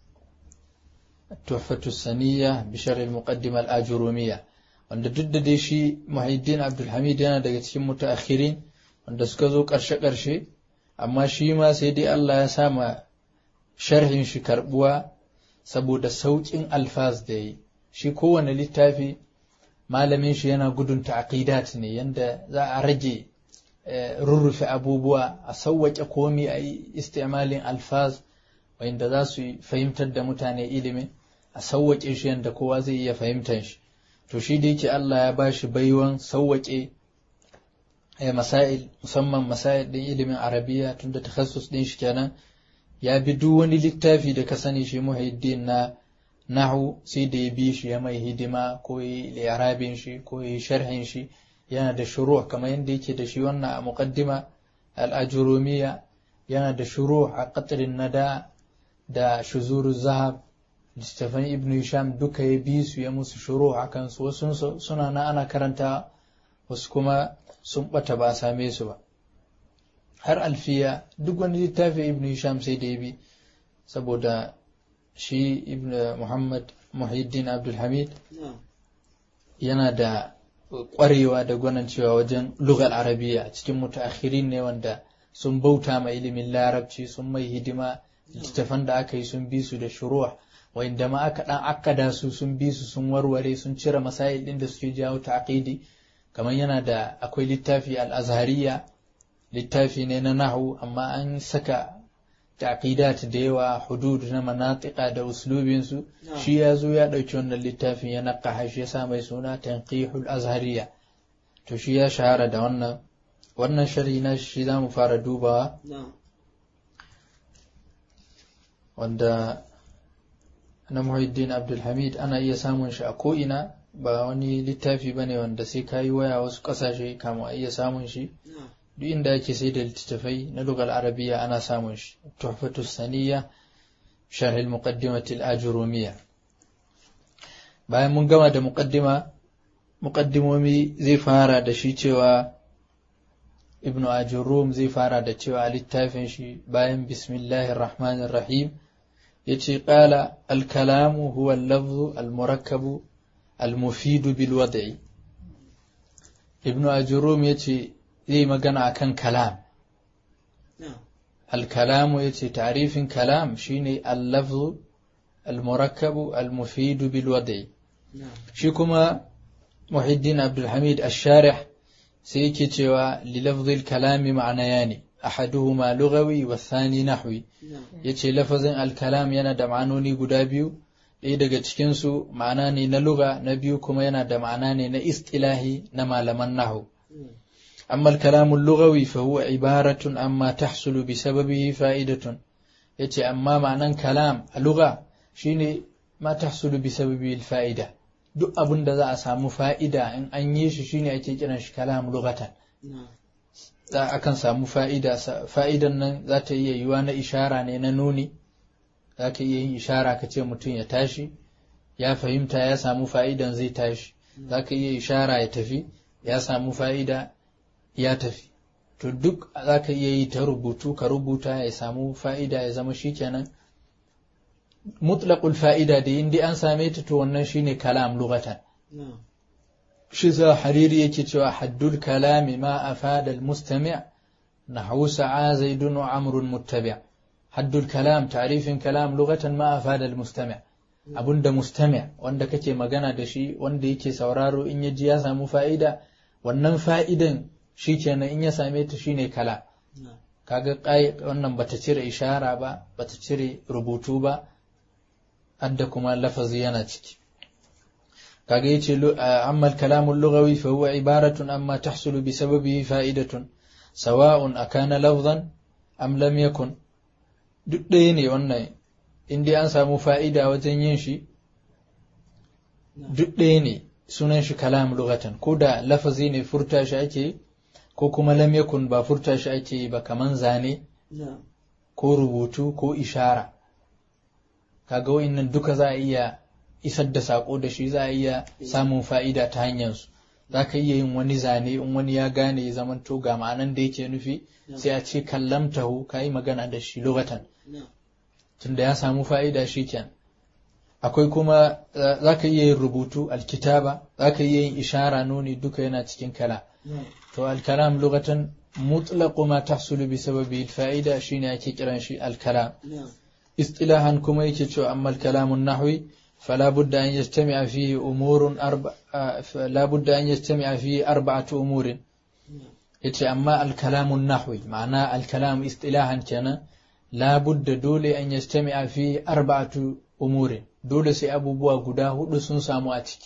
التحفة السنية بشرح المقدمة الآجرومية wanda duk da dai shi Muhyiddin Abdul Hamid yana daga cikin mutaakhirin wanda suka zo ƙarshe-ƙarshe amma shi ma sai dai Allah ya sama sharhin shi karbuwa saboda sauƙin alfaz da yi shi kowane littafi malamin shi yana gudun ta'aqidat ne yanda za a rage rurrufe abubuwa a sauwaƙe komi a yi istimalin alfaz wanda za su fahimtar da mutane ilimin a sauwaƙe shi yanda kowa zai iya fahimtar shi to shi da yake Allah ya bashi baiwan sauwaƙe masail musamman masail ɗin ilimin arabiya tunda takassus ɗin shi kenan ya bi duk wani littafi da ka sani shi muhiddin na nahu sai da ya bi shi ya mai hidima ko yi li'arabin shi ko yi sharhin shi yana da shuru kamar yadda yake da shi wannan a muqaddima al-ajurumiyya yana da shuru a qatrin nada da shuzuru zahab littafan ibnu hisham duka ya bi su ya musu shuru a kansu wasu suna na ana karanta wasu kuma sun bata ba a same su ba har alfiya duk wani littafi ibn hisham sai da ya bi saboda shi ibn muhammad muhiddin abdulhamid yana da ƙwarewa da gwanancewa wajen lugal arabiya cikin mutaakhirin ne wanda sun bauta ma ilimin larabci sun mai hidima littattafan da aka yi sun bi su da shuruwa wanda ma aka dan akkada su sun bi su sun warware sun cire masail din da suke jawo ta'aqidi kamar yana da akwai littafi al-azhariya littafi ne na nahu amma an saka taqidat da yawa hudud na manatiqa da uslubin su shi ya zo ya dauki wannan littafin ya naqaha shi ya sa mai suna tanqihul azhariya to shi ya shahara da wannan wannan sharhi na shi zamu fara dubawa wanda na Muhyiddin Abdulhamid ana iya samun shi a ko'ina ba wani littafi bane wanda sai ka yi waya wasu ƙasashe kamun a iya samun shi duk inda ake sai da littattafai na lugal arabiya ana samun shi tuhfatu saniya sharhil muqaddimati al-ajurumiyya bayan mun gama da muqaddima muqaddimomi zai fara da shi cewa ibnu ajurum zai fara da cewa littafin shi bayan bismillahir rahmanir rahim yace qala al-kalamu huwa al-lafzu al-murakkabu al-mufidu bil wad'i ibnu ajurum yace zai magana akan kalam al-kalamu yace ta'rifin kalam shine al-lafzu al-murakkabu al-mufidu bil wad'i shi kuma muhiddin abdul hamid ash-sharih sai yake cewa li lafzil kalami ma'anayani ahaduhuma lughawi wa thani nahwi yace lafazin al-kalam yana da ma'anoni guda biyu ɗaya daga cikin su ma'ana ne na lugha na biyu kuma yana da ma'ana ne na istilahi na malaman nahwu amma al-kalamu lughawi fa huwa ibaratun amma tahsulu bi sababihi fa'idatun yace amma ma'anan kalam a lugha shine ma tahsulu bi sababihi al-fa'ida duk abin da za a samu fa'ida in an yi shi shine ake kiran shi kalam lugatan za akan samu fa'ida fa'idan nan za ta iya yiwa na ishara ne na nuni za ka iya yin ishara ka ce mutum ya tashi ya fahimta ya samu fa'idan zai tashi za ka iya ishara ya tafi ya samu fa'ida ya tafi to duk za ka iya yi ta rubutu ka rubuta ya samu fa'ida ya zama shi kenan mutlaqul fa'ida da indi an same ta to wannan shine kalam lughatan shi za hariri yake cewa haddul kalami ma afada al mustami' nahwu sa'a zaidun wa amrun muttabi' haddul kalam ta'rifin kalam lughatan ma afada al mustami' abunda mustami' wanda kake magana da shi wanda yake sauraro in ya ji ya samu fa'ida wannan fa'idan shikenan in ya same ta shine kalam kaga kai wannan bata cire ishara ba bata cire rubutu ba hadda kuma lafazi yana ciki kaga yace amma al-kalam al-lughawi fa huwa ibaratun amma tahsulu bi sababihi fa'idatun sawa'un akana lafzan am lam yakun duk ɗaya ne wannan in dai an samu fa'ida wajen yin shi duk ɗaya ne sunan shi kalam lughatan ko da lafazi ne furta shi ake ko kuma lam yakun ba furta shi ake ba kaman zane ko rubutu ko ishara kaga wa'innan duka za a iya isar da sako da shi za a iya samun fa'ida ta hanyar su za ka iya yin wani zane in wani ya gane ya zamanto ga ma'anan da yake nufi sai a ce kallamtahu ka yi magana da shi lugatan tunda ya samu fa'ida shi ken akwai kuma za ka iya yin rubutu alkitaba za ka iya yin ishara nuni duka yana cikin kala to alkalam lugatan mutlaqu ma tahsulu bi sababi fa'ida shine ake kiran shi alkalam اصطلاحا كما يكتشو أما الكلام النحوي فلا بد أن يجتمع فيه أمور أربع لا بد أن يجتمع فيه أربعة أمور يتي أما الكلام النحوي معناه الكلام اصطلاحا كان لا بد دول أن يجتمع فيه أربعة أمور دول سي أبو بوا قدا هدو سن سامو أتك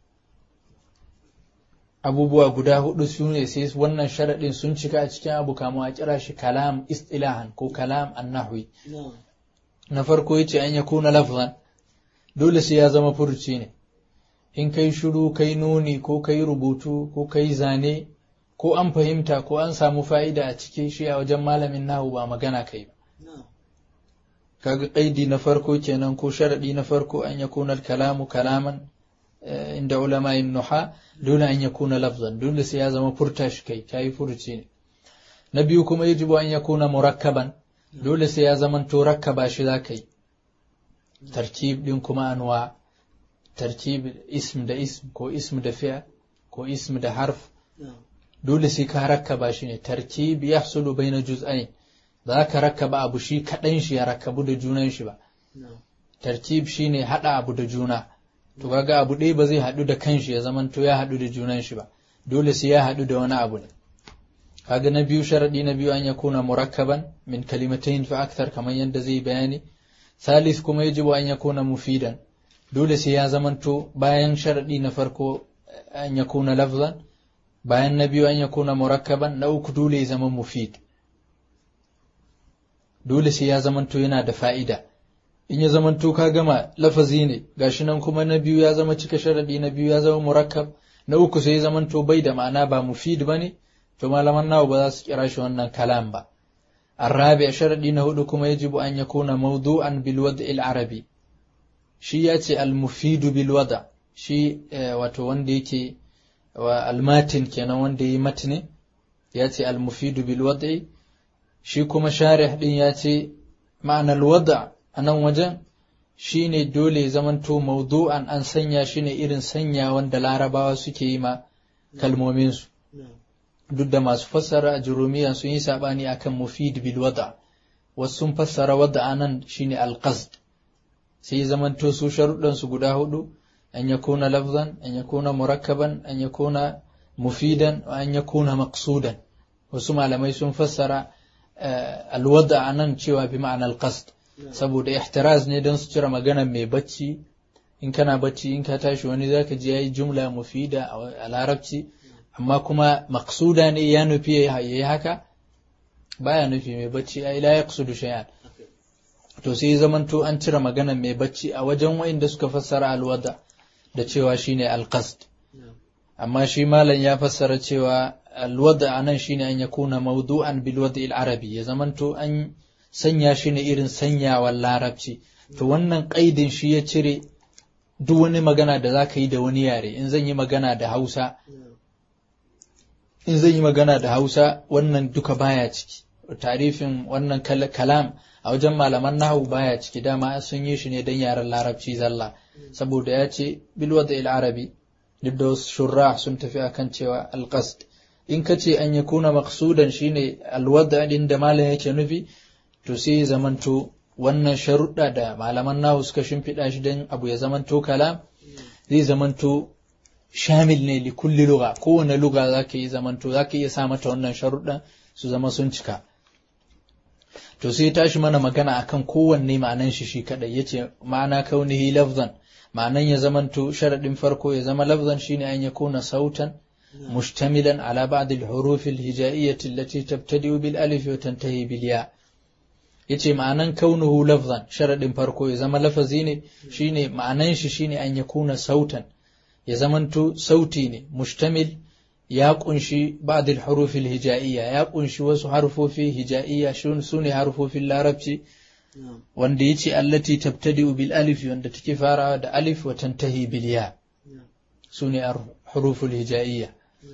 أبو بوا قدا هدو سن سيس ونن شرط سن شكا أتك أبو كامو أجراش كلام اصطلاحا كو كلام النحوي na farko yace an yakuna lafzan dole sai ya zama furuci ne in kai shiru kai nuni ko kai rubutu ko kai zane ko an fahimta ko an samu fa'ida a cikin shi a wajen malamin nahu ba magana kai ba kaga kaidi na farko kenan ko sharadi na farko an yakuna kalamu kalaman inda ulama nuha dole an yakuna lafzan dole sai ya zama furta shi kai kai furuci ne na biyu kuma yajibu an yakuna murakkaban dole sai ya zaman to rakkaba shi za ka yi tartib din kuma anwa tartib ism da ism ko ism da fi'a ko ism da harf dole sai ka rakkaba shi ne tarkib yahsulu baina juz'ain za ka rakkaba abu shi kaɗan shi ya rakkabu da junan shi ba tarkib shine haɗa abu da juna to kaga abu ɗaya ba zai haɗu da kanshi ya zamanto ya haɗu da junan shi ba dole sai ya haɗu da wani abu ne kaga na biyu sharadi na biyu an yakuna murakkaban min kalimatayn fa akthar kamar yadda zai bayani salis kuma yajibu an yakuna mufidan dole sai ya zamanto bayan sharadi na farko an yakuna lafzan bayan na biyu an yakuna murakkaban na uku dole ya zama mufid dole sai ya zamanto yana da fa'ida in ya zamanto ka gama lafazi ne gashi nan kuma na biyu ya zama cika sharadi na biyu ya zama murakkab na uku sai ya zamanto bai da ma'ana ba mufid bane to malaman nawa ba za su kira shi wannan kalam ba arabi sharadi na hudu kuma yajibu an yakuna mawdu'an bil wad'i al arabi shi ya ce al mufidu bil wada shi wato wanda yake wa al matin kenan wanda yi matni ya ce al mufidu bil wad'i shi kuma sharih din ya ce ma'anar wada a nan wajen shi ne dole zamanto mawdu'an an sanya shi ne irin sanya wanda larabawa suke yi ma kalmominsu duk da masu fassara a jurumiya sun yi saɓani akan mufid bil wada wasu sun fassara wada anan shine alqasd sai zamanto su sharuɗan su guda hudu an yakuna lafzan an yakuna murakkaban an yakuna mufidan an yakuna maqsudan wasu malamai sun fassara alwada anan cewa bi ma'anar alqasd saboda ihtiraz ne don su cire magana mai bacci in kana bacci in ka tashi wani zaka ji yayi jumla mufida a larabci amma kuma maksuda ne ya nufi ya yi haka baya nufi mai bacci ai la yaqsudu shay'an to sai zamanto an cire magana mai bacci a wajen wayanda suka fassara alwada da cewa shine alqasd amma shi malam ya fassara cewa alwada anan shine an yakuna mawdu'an bil wadi arabi ya zamanto an sanya shi ne irin sanyawan larabci to wannan kaidin shi ya cire duk wani magana da zaka yi da wani yare in zan yi magana da Hausa in zan yi magana da Hausa wannan duka baya ciki tarifin wannan kalam a wajen malaman nahu baya ciki dama sun yi shi ne don yaren larabci zalla saboda ya ce bilwada il arabi duk da wasu shurra sun tafi akan cewa alqasd in ka ce an yakuna maqsudan shine alwada din da malam yake nufi to sai zamanto wannan sharuɗa da malaman nahu suka shimfiɗa shi don abu ya zamanto kalam zai zamanto shamil ne li kulli lugha kowane lugha zaka yi zamanto zaka iya sa mata wannan sharuɗan su zama sun cika to sai tashi mana magana akan kowanne ma'anan shi shi kadai yace ma'ana kaunihi lafzan ma'anan ya zamanto sharadin farko ya zama lafzan shine an yakuna sautan mushtamilan ala ba'd al-huruf al-hija'iyyah allati tabtadi'u bil alif wa tantahi bil ya yace ma'anan kaunuhu lafzan sharadin farko ya zama lafazi ne shine ma'anan shi shine an yakuna sautan ya zamanto sauti ne mushtamil ya kunshi ba'dil hurufil hija'iyya ya kunshi wasu harfofi hija'iyya su ne harfofin larabci wanda yace allati tabtadi'u bil alif wanda take farawa da alif wa tantahi bil ya su ne huruful hija'iyya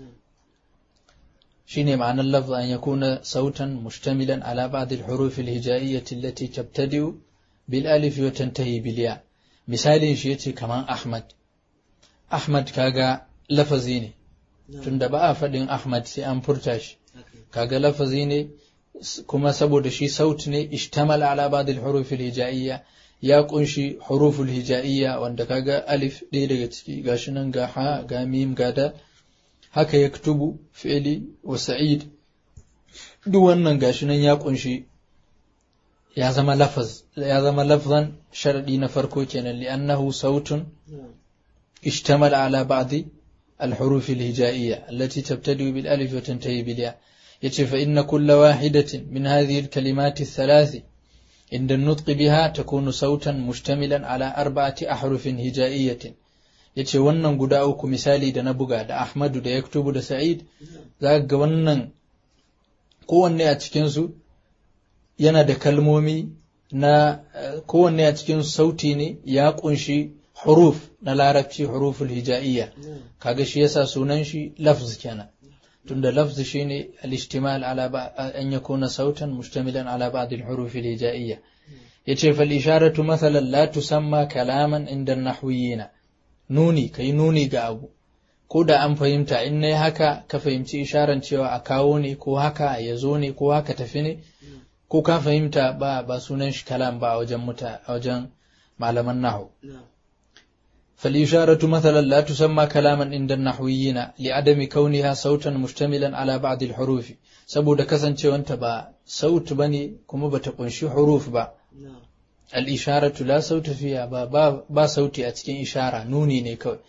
shine ma'anar lafz an yakuna sautan mushtamilan ala ba'dil hurufil hija'iyyati allati tabtadi'u bil alif wa tantahi bil ya misalin shi yace kaman ahmad Ahmad kaga lafazi ne, tunda ba a faɗin Ahmad sai an furta shi, kaga lafazi ne kuma saboda shi saut ne ishtamal ala ba'dil hurufil hija'iyya ya kunshi huruful hija'iyya wanda kaga alif ɗaya daga ciki gashi nan ga ha ga mim ga da haka ya kutubu fi'li wa sa'id duk wannan gashi nan ya kunshi ya zama lafaz ya zama lafzan sharadi na farko kenan li'annahu sautun اشتمل على بعض الحروف الهجائية التي تبتدئ بالألف وتنتهي بالياء يتي فإن كل واحدة من هذه الكلمات الثلاث عند النطق بها تكون صوتا مشتملا على أربعة أحرف هجائية yace wannan guda uku misali da na buga da Ahmadu da Yaktubu da Sa'id za ga wannan kowanne a cikinsu yana da kalmomi na kowanne a cikin sauti ne ya kunshi huruf na larabci huruful hija'iyya kaga shi yasa sunan shi lafz kenan tunda lafz shine al-ishtimal ala an yakuna sautan mushtamilan ala ba'd al-huruf al-hija'iyya yace fal isharatu mathalan la tusamma kalaman inda an-nahwiyina nuni kai nuni ga abu ko da an fahimta in nayi haka ka fahimci isharan cewa a kawo ne ko haka ya zo ne ko haka tafi ne ko ka fahimta ba ba sunan shi kalam ba a wajen muta a wajen malaman nahu فالإشارة مثلا لا تسمى كلاما عند النحويين لعدم كونها صوتا مشتملا على بعض الحروف saboda kasancewanta ba saut bane kuma bata kunshi huruf ba al-isharatu la sauta fiha ba ba sauti a cikin ishara nuni ne kawai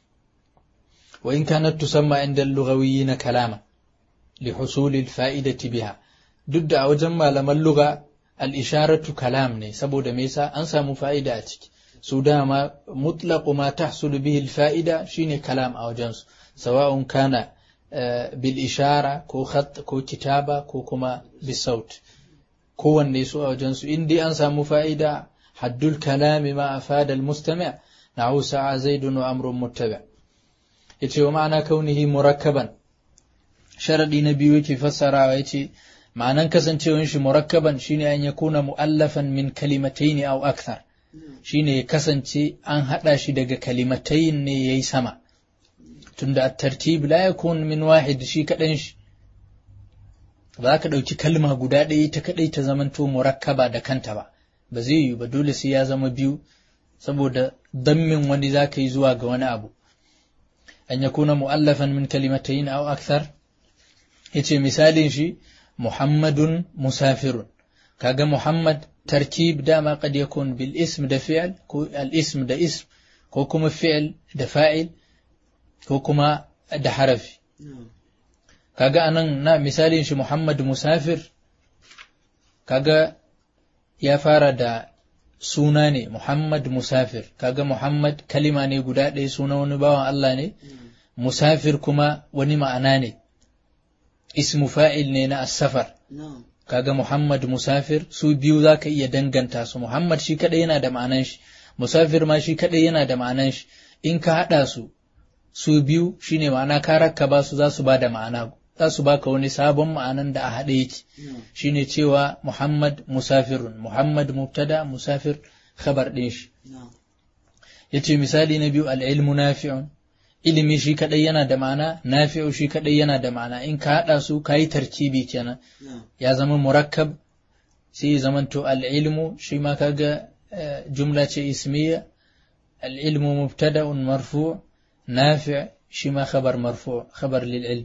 wa in kanat tusamma inda al-lughawiyyin kalama li husul al-fa'idati biha duk da a wajen malaman lugha al-isharatu kalam ne saboda me yasa an samu fa'ida a ciki su dama mutlaqu ma tahsulu bihi al-fa'ida shine kalam a wajensu sawa'un kana bil ishara ko khat ko kitaba ko kuma bisaut kowanne su a wajensu in dai an samu fa'ida haddul kalami ma afada al-mustami' na'u sa'a zaidun wa amrun muttabi' yace wa ma'ana kaunihi murakkaban sharadi na biyu yake fassarawa yace ma'anan kasancewar shi murakkaban shine an yakuna mu'allafan min kalimatayn aw akthar shine ya kasance an haɗa shi daga kalimatai ne ya yi sama tunda tartib la yakun min wahid shi kaɗan shi ba ka ɗauki kalma guda ɗaya ta kaɗai ta zamanto murakkaba da kanta ba ba zai yi ba dole sai ya zama biyu saboda dammin wani za ka yi zuwa ga wani abu an ya kuna mu'allafan min kalimatayin aw akthar yace misalin shi muhammadun musafirun kaga muhammad تركيب دائما قد يكون بالاسم ده فعل الاسم ده اسم ko kuma fi'il da fa'il ko kuma da harafi kaga anan na misalin shi Muhammad musafir kaga ya fara da suna ne Muhammad musafir kaga Muhammad kalima ne guda ɗaya suna wani bawan Allah ne musafir kuma wani ma'ana ne ismu fa'il ne na as-safar kaga Muhammad musafir su biyu za ka iya danganta su Muhammad shi kadai yana da ma'anan shi musafir ma shi kadai yana da ma'anan shi in ka haɗa su su biyu shine ma'ana ka rakkaba su za su ba da ma'ana za su baka wani sabon ma'anan da a haɗe yake shine cewa Muhammad musafirun Muhammad mubtada musafir khabar ɗin shi yace misali na biyu al-ilmu nafi'un ilimi shi kadai yana da ma'ana nafi'u shi kadai yana da ma'ana in ka haɗa su ka yi tarkibi kenan ya zama murakkab sai ya zamanto al'ilmu shi ma kaga jumla ce ismiya al'ilmu mubtada'un marfu nafi' shi ma khabar marfu khabar lil ilm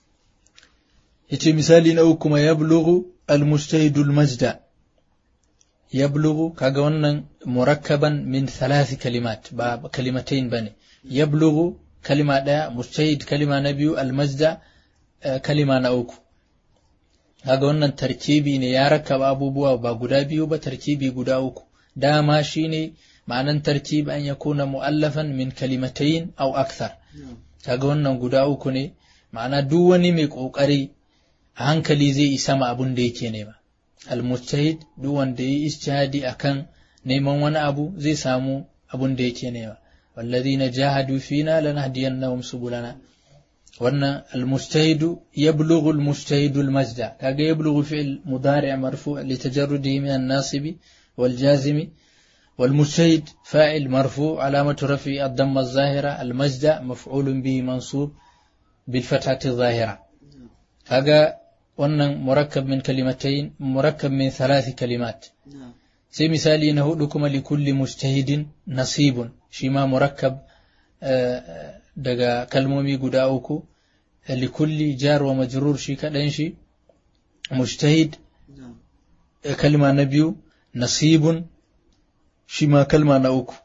yace misali na uku kuma yablughu al-mujtahid al-majda yablughu kaga wannan murakkaban min thalath kalimat ba kalimatain bane yablughu kalima ɗaya mujtahid kalima na biyu almajda kalima na uku kaga wannan tarkibi ne ya rakaba abubuwa ba guda biyu ba tarkibi guda uku dama shine ma'anan tarkib an yakuna mu'allafan min kalimatayn aw akthar kaga wannan guda uku ne ma'ana duk wani mai kokari a hankali zai isa ma abun da yake nema almujtahid duk wanda yi ijtihadi akan neman wani abu zai samu abun da yake nema والذين جاهدوا فينا لنهدينهم سبلنا وأن المجتهد يبلغ المجتهد المجد كاجا يبلغ فعل مضارع مرفوع لتجرده من الناصب والجازم والمجتهد فاعل مرفوع علامة رفع الضمة الظاهرة المجد مفعول به منصوب بالفتحة الظاهرة كاجا وأن مركب من كلمتين مركب من ثلاث كلمات sai misali na hudu kuma likulli mujtahidin nasibun shi ma murakkab daga kalmomi guda uku likulli jar wa majrur shi kaɗan shi mujtahid kalma na biyu nasibun shi ma kalma na uku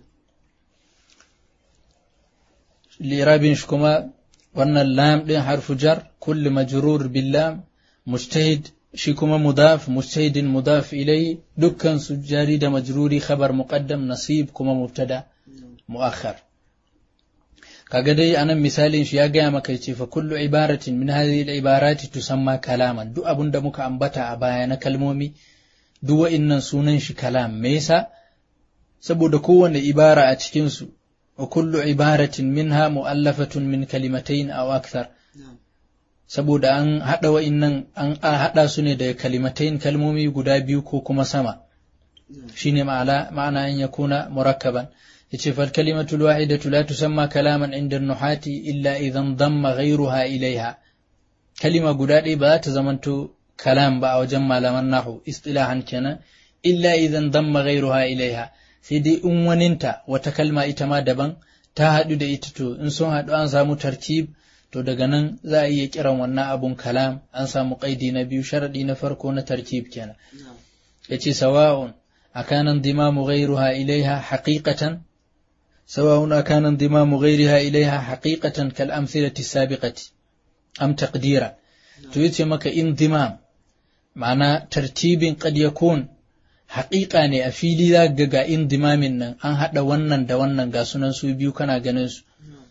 lirabin shi kuma wannan lam ɗin harfu jar kulli majrur bil lam mujtahid shi kuma mudaf mujtahidin mudaf ilai dukkan su jari da majruri khabar muqaddam nasib kuma mubtada muakhar kaga dai anan misalin shi ya gaya maka ce fa kullu ibaratin min hadhihi al-ibarati tusamma kalaman duk abun da muka ambata a baya na kalmomi duk wa'innan sunan shi kalam me yasa saboda kowanne ibara a cikin su wa kullu ibaratin minha mu'allafatun min kalimatayn aw akthar saboda an haɗa wa'innan an haɗa su ne daga kalimatain kalmomi guda biyu ko kuma sama shine ma'ana ma'ana an yakuna murakkaban yace fal kalimatul wahidatu la tusamma kalaman inda nuhati illa idan damma ghayruha ilaiha kalima guda ɗaya ba za ta zamanto kalam ba a wajen malaman nahu istilahan kenan illa idan damma ghayruha ilaiha sai dai in waninta wata kalma ita ma daban ta haɗu da ita to in sun haɗu an samu tartib to daga nan za a iya kiran wannan abun kalam an samu ƙaidi na biyu sharaɗi na farko na tartib kenan yace sawa'un akana indimamu ghayruha ilaiha haqiqatan sawa'un akana indimamu ghayriha ilaiha haqiqatan kal amthilati sabiqati am taqdira to yace maka indimam ma'ana tartibin qad yakun haƙiƙa ne a fili za ga ga indimamin nan an haɗa wannan da wannan ga sunan su biyu kana ganin su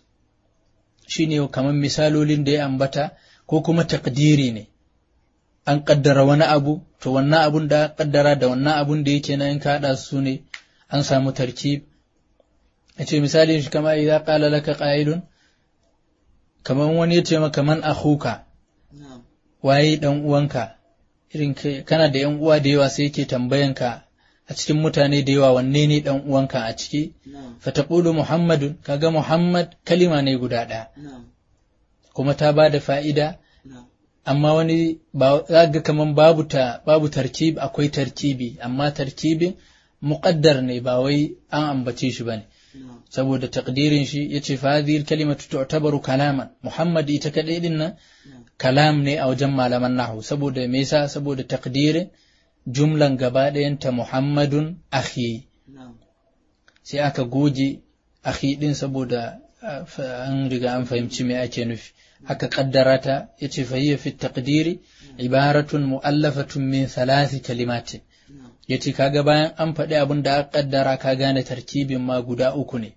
shine kamar misalolin da ya ambata ko kuma takdiri ne an ƙaddara wani abu to wannan abun da ƙaddara da wannan abun da yake na in ka haɗa su ne an samu tarkib a ce misalin shi kama idan ƙala laka ƙa'ilun kamar wani ya ce maka man akhuka waye dan uwanka irin kana da yan uwa da yawa sai yake tambayanka a cikin mutane da yawa wanne ne dan uwanka a ciki fa taqulu muhammadun kaga muhammad kalima ne guda ɗaya kuma ta ba da fa'ida amma wani ba ga kaman babu ta babu tarkib akwai tarkibi amma tarkibin muqaddar ne ba wai an ambace shi bane saboda takdirin shi yace fa hadhihi kalimatu tu'tabaru kalaman muhammad ita kadai din nan kalam ne a wajen malaman nahwu saboda me yasa saboda takdirin jumlan gaba ɗayanta muhammadun akhi sai aka goge akhi din saboda an riga an fahimci me ake nufi aka kaddara ta yace fa hiya fi taqdiri ibaratun mu'allafatun min thalathi kalimatin yace kaga bayan an faɗi abin da aka kaddara ka gane tarkibin ma guda uku ne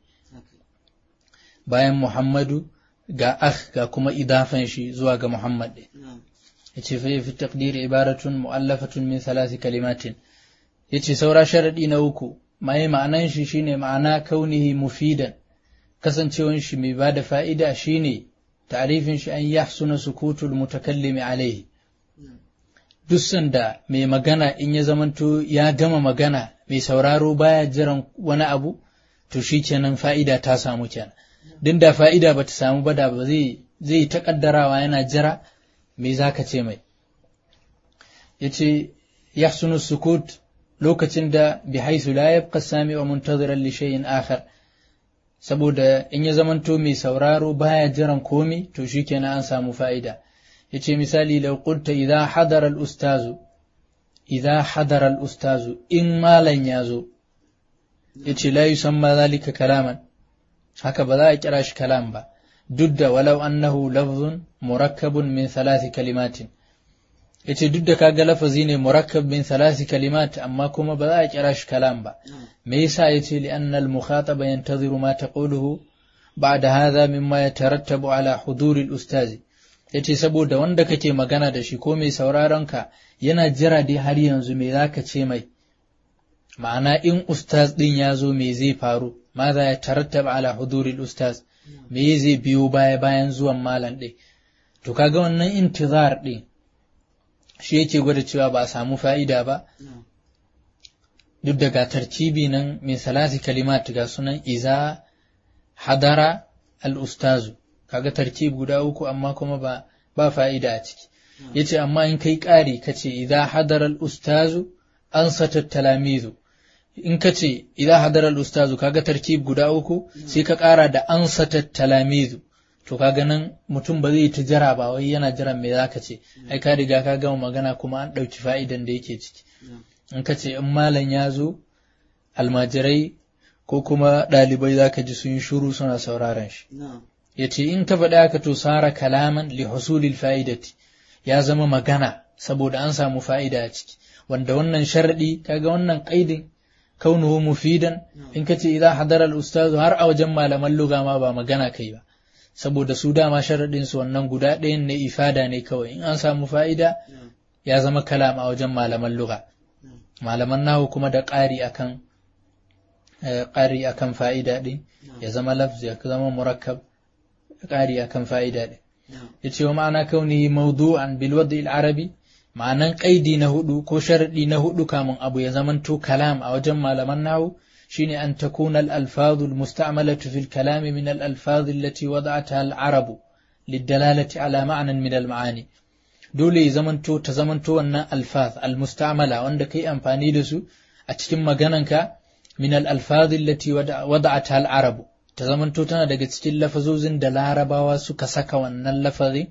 bayan muhammadu ga akh ga kuma idafan shi zuwa ga muhammad ɗin yace fa fi taqdiri ibaratun mu'allafatun min thalathi kalimatin yace saura sharadi na uku mai ma'anan shi shine ma'ana kaunihi mufidan kasancewan shi mai bada fa'ida shine ta'rifin shi an yahsuna sukutul mutakallimi alaihi duk sanda mai magana in ya zamanto ya gama magana mai sauraro baya jiran wani abu to shi kenan fa'ida ta samu kenan din da fa'ida bata samu ba da ba zai zai ta kaddarawa yana jira me zaka ce mai yace yahsunu sukut lokacin da bi haisu la yabqa sami'u muntaziran li shay'in akhar saboda in ya zamanto mai sauraro baya jiran komi to shikenan an samu fa'ida yace misali law qulta idha hadara al-ustazu idha hadara al-ustazu in malan yazo yace la yusamma zalika kalaman haka ba za a kira shi kalam ba duk da walau annahu lafzun murakkabun min thalathi kalimatin yace duk da kaga lafazi ne murakkab min thalathi kalimat amma kuma ba za a kira shi kalam ba me yasa yace li anna al-mukhataba yantaziru ma taquluhu ba'da hadha mimma yatarattabu ala huduri al-ustazi yace saboda wanda kake magana da shi ko mai sauraron ka yana jira dai har yanzu me zaka ce mai ma'ana in ustaz din ya zo me zai faru ma za ya tarattaba ala huduri ustaz me zai biyo baya bayan zuwan malam ɗin to kaga wannan intizar ɗin shi yake gwada cewa ba a samu fa'ida ba duk daga tartibi nan min salasi kalimat ga sunan iza hadara al-ustazu kaga tartib guda uku amma kuma ba ba fa'ida a ciki yace amma in kai ƙari kace idza hadara al-ustazu ansata talamizu in kace idza hadara al-ustazu kaga tarkib guda uku sai ka ƙara da ansata talamizu to kaga nan mutum ba zai ta jira ba wai yana jiran me zaka ce ai ka riga ka gama magana kuma an ɗauki fa'idan da yake ciki in kace in malam ya zo almajirai ko kuma ɗalibai zaka ji sun yi shuru suna sauraron shi ya ce in ka faɗi haka to sara kalaman li husulil fa'idati ya zama magana saboda an samu fa'ida a ciki wanda wannan sharadi kaga wannan qaidin kaunuhu mufidan in ka ce idan hadara al-ustaz har a wajen malaman lugha ma ba magana kai ba saboda su dama sharadin su wannan guda ɗayan ne ifada ne kawai in an samu fa'ida ya zama kalam a wajen malaman lugha malaman nahu kuma da ƙari akan ƙari akan fa'ida ɗin ya zama lafz ya zama murakkab ƙari akan fa'ida ɗin ya ce wa ma'ana kaunihi mawdu'an bil wad'i arabi ma'anan ƙaidi na hudu ko sharadi na hudu kamun abu ya zamanto kalam a wajen malaman nahu shine an takuna al-alfaz al-musta'malatu fil kalam min al-alfaz allati wada'ataha al-arabu lidalalati ala ma'nan min al-ma'ani dole ya zamanto ta zamanto wannan alfaz al-musta'mala wanda kai amfani da su a cikin magananka min al-alfaz allati wada'ataha al-arabu ta zamanto tana daga cikin lafazozin da larabawa suka saka wannan lafazi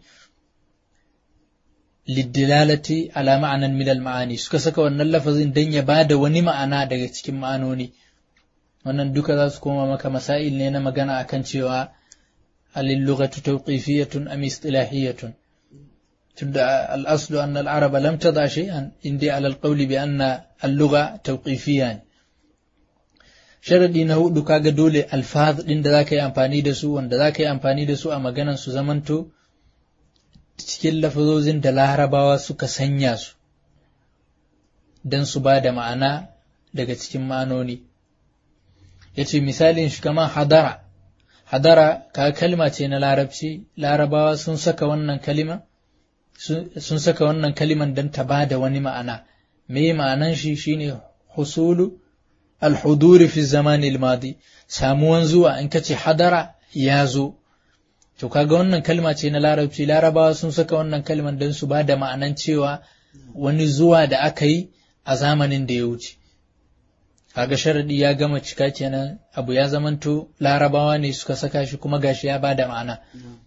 liddilalati ala ma'anan min al-ma'ani suka saka wannan lafazin dan ya bada wani ma'ana daga cikin ma'anoni wannan duka za su koma maka masail ne na magana akan cewa alil lughatu tawqifiyatun am istilahiyatun tunda al-aslu anna al-arab lam tada shay'an indi ala al-qawl bi anna al-lugha tawqifiyyan sharadi na hudu kaga dole alfaz din da zaka yi amfani da su wanda zaka yi amfani da su a maganan su zamanto cikin lafazozin da larabawa suka sanya su don su ba da ma'ana daga cikin ma'anoni ya ce misalin shi kama hadara hadara ka kalma ce na larabci larabawa sun saka wannan kalima sun saka wannan kaliman don ta ba da wani ma'ana me ma'anan shi shine husulu alhuduri fi zamani madi samuwan zuwa in ka ce hadara ya zo To kaga wannan kalma ce na larabci larabawa sun saka wannan kalman don su ba da ma'anan cewa wani zuwa da aka yi a zamanin da ya wuce. Kaga sharadi ya gama cika kenan abu ya zamanto larabawa ne suka saka shi kuma gashi ya ba da ma'ana.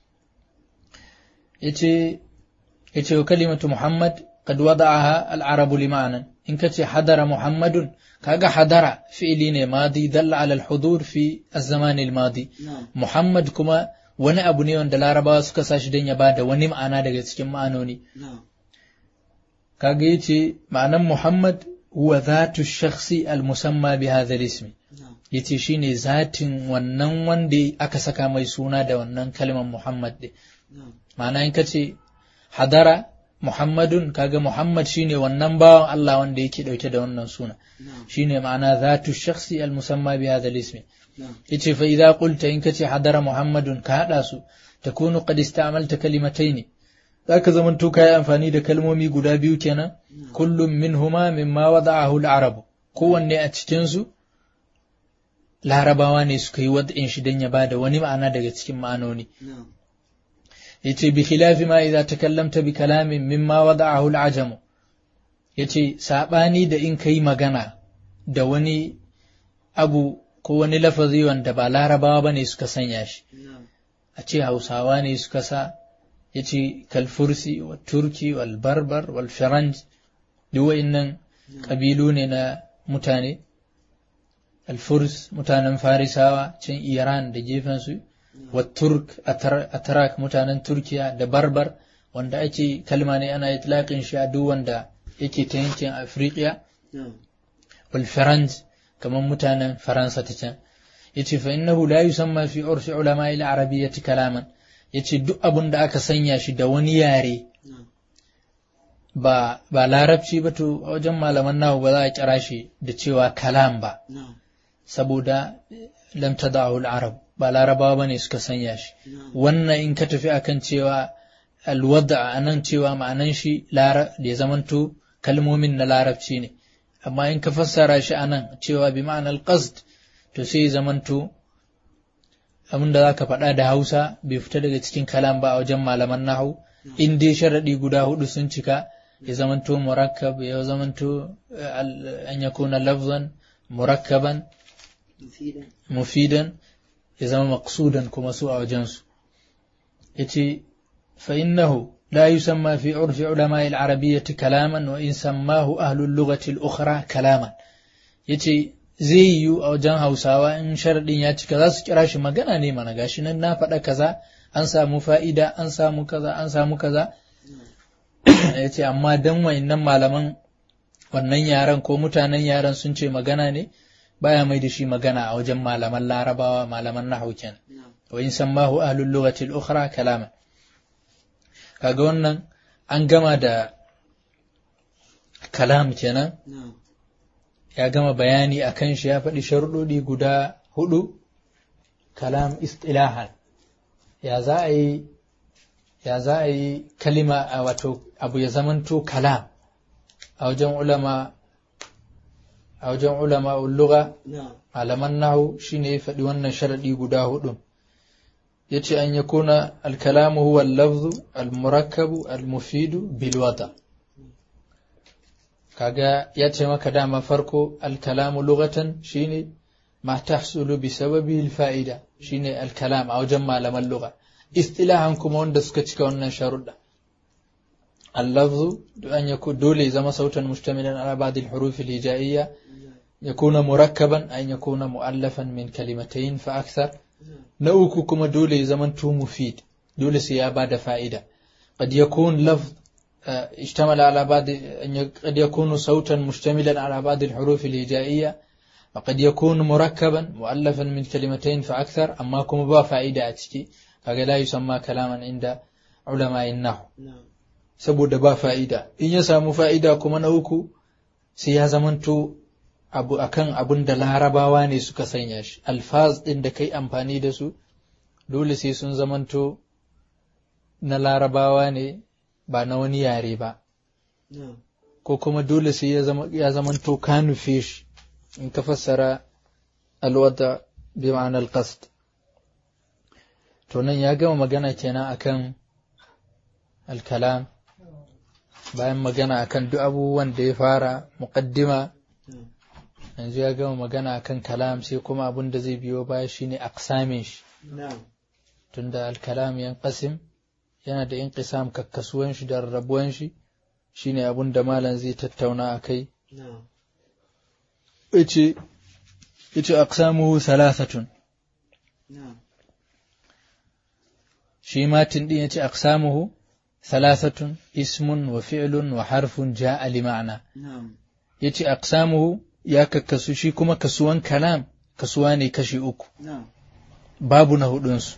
Yace yace wa kalimatu Muhammad qad wada'aha al-arabu li ma'anan in kace hadara Muhammadun kaga hadara fi'ili ne madi dalla ala al-hudur fi az-zaman al-madi Muhammad kuma wani abu ne wanda larabawa suka sa shi don ya bada wani ma'ana daga cikin ma'anoni kaga yace ma'anan muhammad huwa zatu shakhsi al-musamma bi hadha al-ism yace shine zatin wannan wanda aka saka mai suna da wannan kalmar muhammad din ma'ana in kace hadara muhammadun kaga muhammad shine wannan bawan Allah wanda yake dauke da wannan suna shine ma'ana zatu shakhsi al-musamma bi hadha al-ism yace fa idza qulta in kace hadara muhammadun ka hada su takunu qad ista'malta kalimatayn zaka zaman to kai amfani da kalmomi guda biyu kenan kullum minhuma mimma wada'ahu al-arab kowanne a cikin su larabawa ne suka yi wad'in shi dan ya bada wani ma'ana daga cikin ma'anoni yace bi khilafi ma idza takallamta bi kalamin mimma wada'ahu al-ajam yace sabani da in kai magana da wani abu ko wani lafazi wanda ba larabawa ba ne suka sanya shi a ce hausawa ne suka sa ya ce kalfursi wa turki wal barbar wal firanj duk wa'innan ƙabilu ne na mutane alfurs mutanen farisawa can iran da gefensu wa turk atarak mutanen turkiya da barbar wanda ake kalma ne ana itlaƙin shi a duk wanda yake ta yankin afirka wal firanj kamar mutanen Faransa ta can yace fa innahu la yusamma fi urfi ulama al arabiyyati kalaman yace duk abun da aka sanya shi da wani yare ba ba larabci ba to a wajen malaman nahu ba za a kira shi da cewa kalam ba saboda lam tada'u al arab ba larabawa bane suka sanya shi wannan in ka tafi akan cewa alwada anan cewa ma'anan shi lara da ya zamanto kalmomin na larabci ne amma in ka fassara shi a nan cewa bi ma'anar qasd to sai zamanto abin da za ka faɗa da hausa bai fita daga cikin kalam ba a wajen malaman nahu in dai sharaɗi guda hudu sun cika ya zamanto murakkab ya zamanto an ya kuna lafzan murakkaban mufidan ya zama maqsudan kuma su a wajensu ya ce fa innahu لا يسمى في عرف علماء العربية كلاما وإن سماه أهل اللغة الأخرى كلاما yace zai yiwu a wajen hausawa in sharaɗin ya cika za su kira shi magana ne mana gashi nan na faɗa kaza an samu fa'ida an samu kaza an samu kaza ya ce amma dan wa'innan malaman wannan yaren ko mutanen yaren sun ce magana ne baya mai da shi magana a wajen malaman larabawa malaman nahu kenan wa in sammahu ahlul lughati al-ukhra kalaman kaga wannan an gama da kalam kenan ya gama bayani a kan shi ya faɗi sharuɗoɗi guda hudu kalam istilahan ya za a yi ya za a yi kalima a wato abu ya zamanto kalam a wajen ulama a wajen ulama lugha malaman nahu shine ya faɗi wannan sharadi guda hudu yace an yakuna al-kalamu huwa al-lafzu al-murakkabu al-mufidu bil wada kaga ya ce maka dama farko al-kalamu lughatan shine ma tahsulu bi sababi al-fa'ida shine al-kalam a wajen malaman lugha istilahan kuma wanda suka cika wannan sharuɗa اللفظ أن يكون دولي زما صوتا مشتملا على بعض الحروف الهجائية يكون مركبا أن يكون مؤلفا من كلمتين فأكثر نوكو كما دولي زمن تو مفيد دولي سيابا فائدة قد يكون لفظ اشتمل على بعض قد يكون صوتا مشتملا على بعض الحروف الهجائية وقد يكون مركبا مؤلفا من كلمتين فأكثر أما كما با فائدة أتكي فلا يسمى كلاما عند علماء النحو saboda ba fa'ida in ya samu fa'ida kuma na uku sai ya zamanto abu akan abun da larabawa ne suka sanya shi alfaz ɗin da kai amfani da su dole sai sun zamanto na larabawa ne ba na wani yare ba ko kuma dole sai ya zamanto ka nufe shi in ka fassara alwada bi ma'anar qasd to nan ya gama magana kenan akan alkalam bayan magana akan duk abubuwan da ya fara muqaddima yanzu ya gama magana akan kalam sai kuma abin da zai biyo baya shine aqsamin shi tunda alkalam yanqasim yana da inqisam kakkasuwan shi da rarrabuwan shi shine abin da malam zai tattauna akai yace yace aqsamuhu thalathatun shi matin din yace aqsamuhu ثلاثة اسم وفعل وحرف جاء لمعنى نعم يتي أقسامه يا ككسوشي كما كسوان كلام كسواني كشي أكو نعم باب نهدنس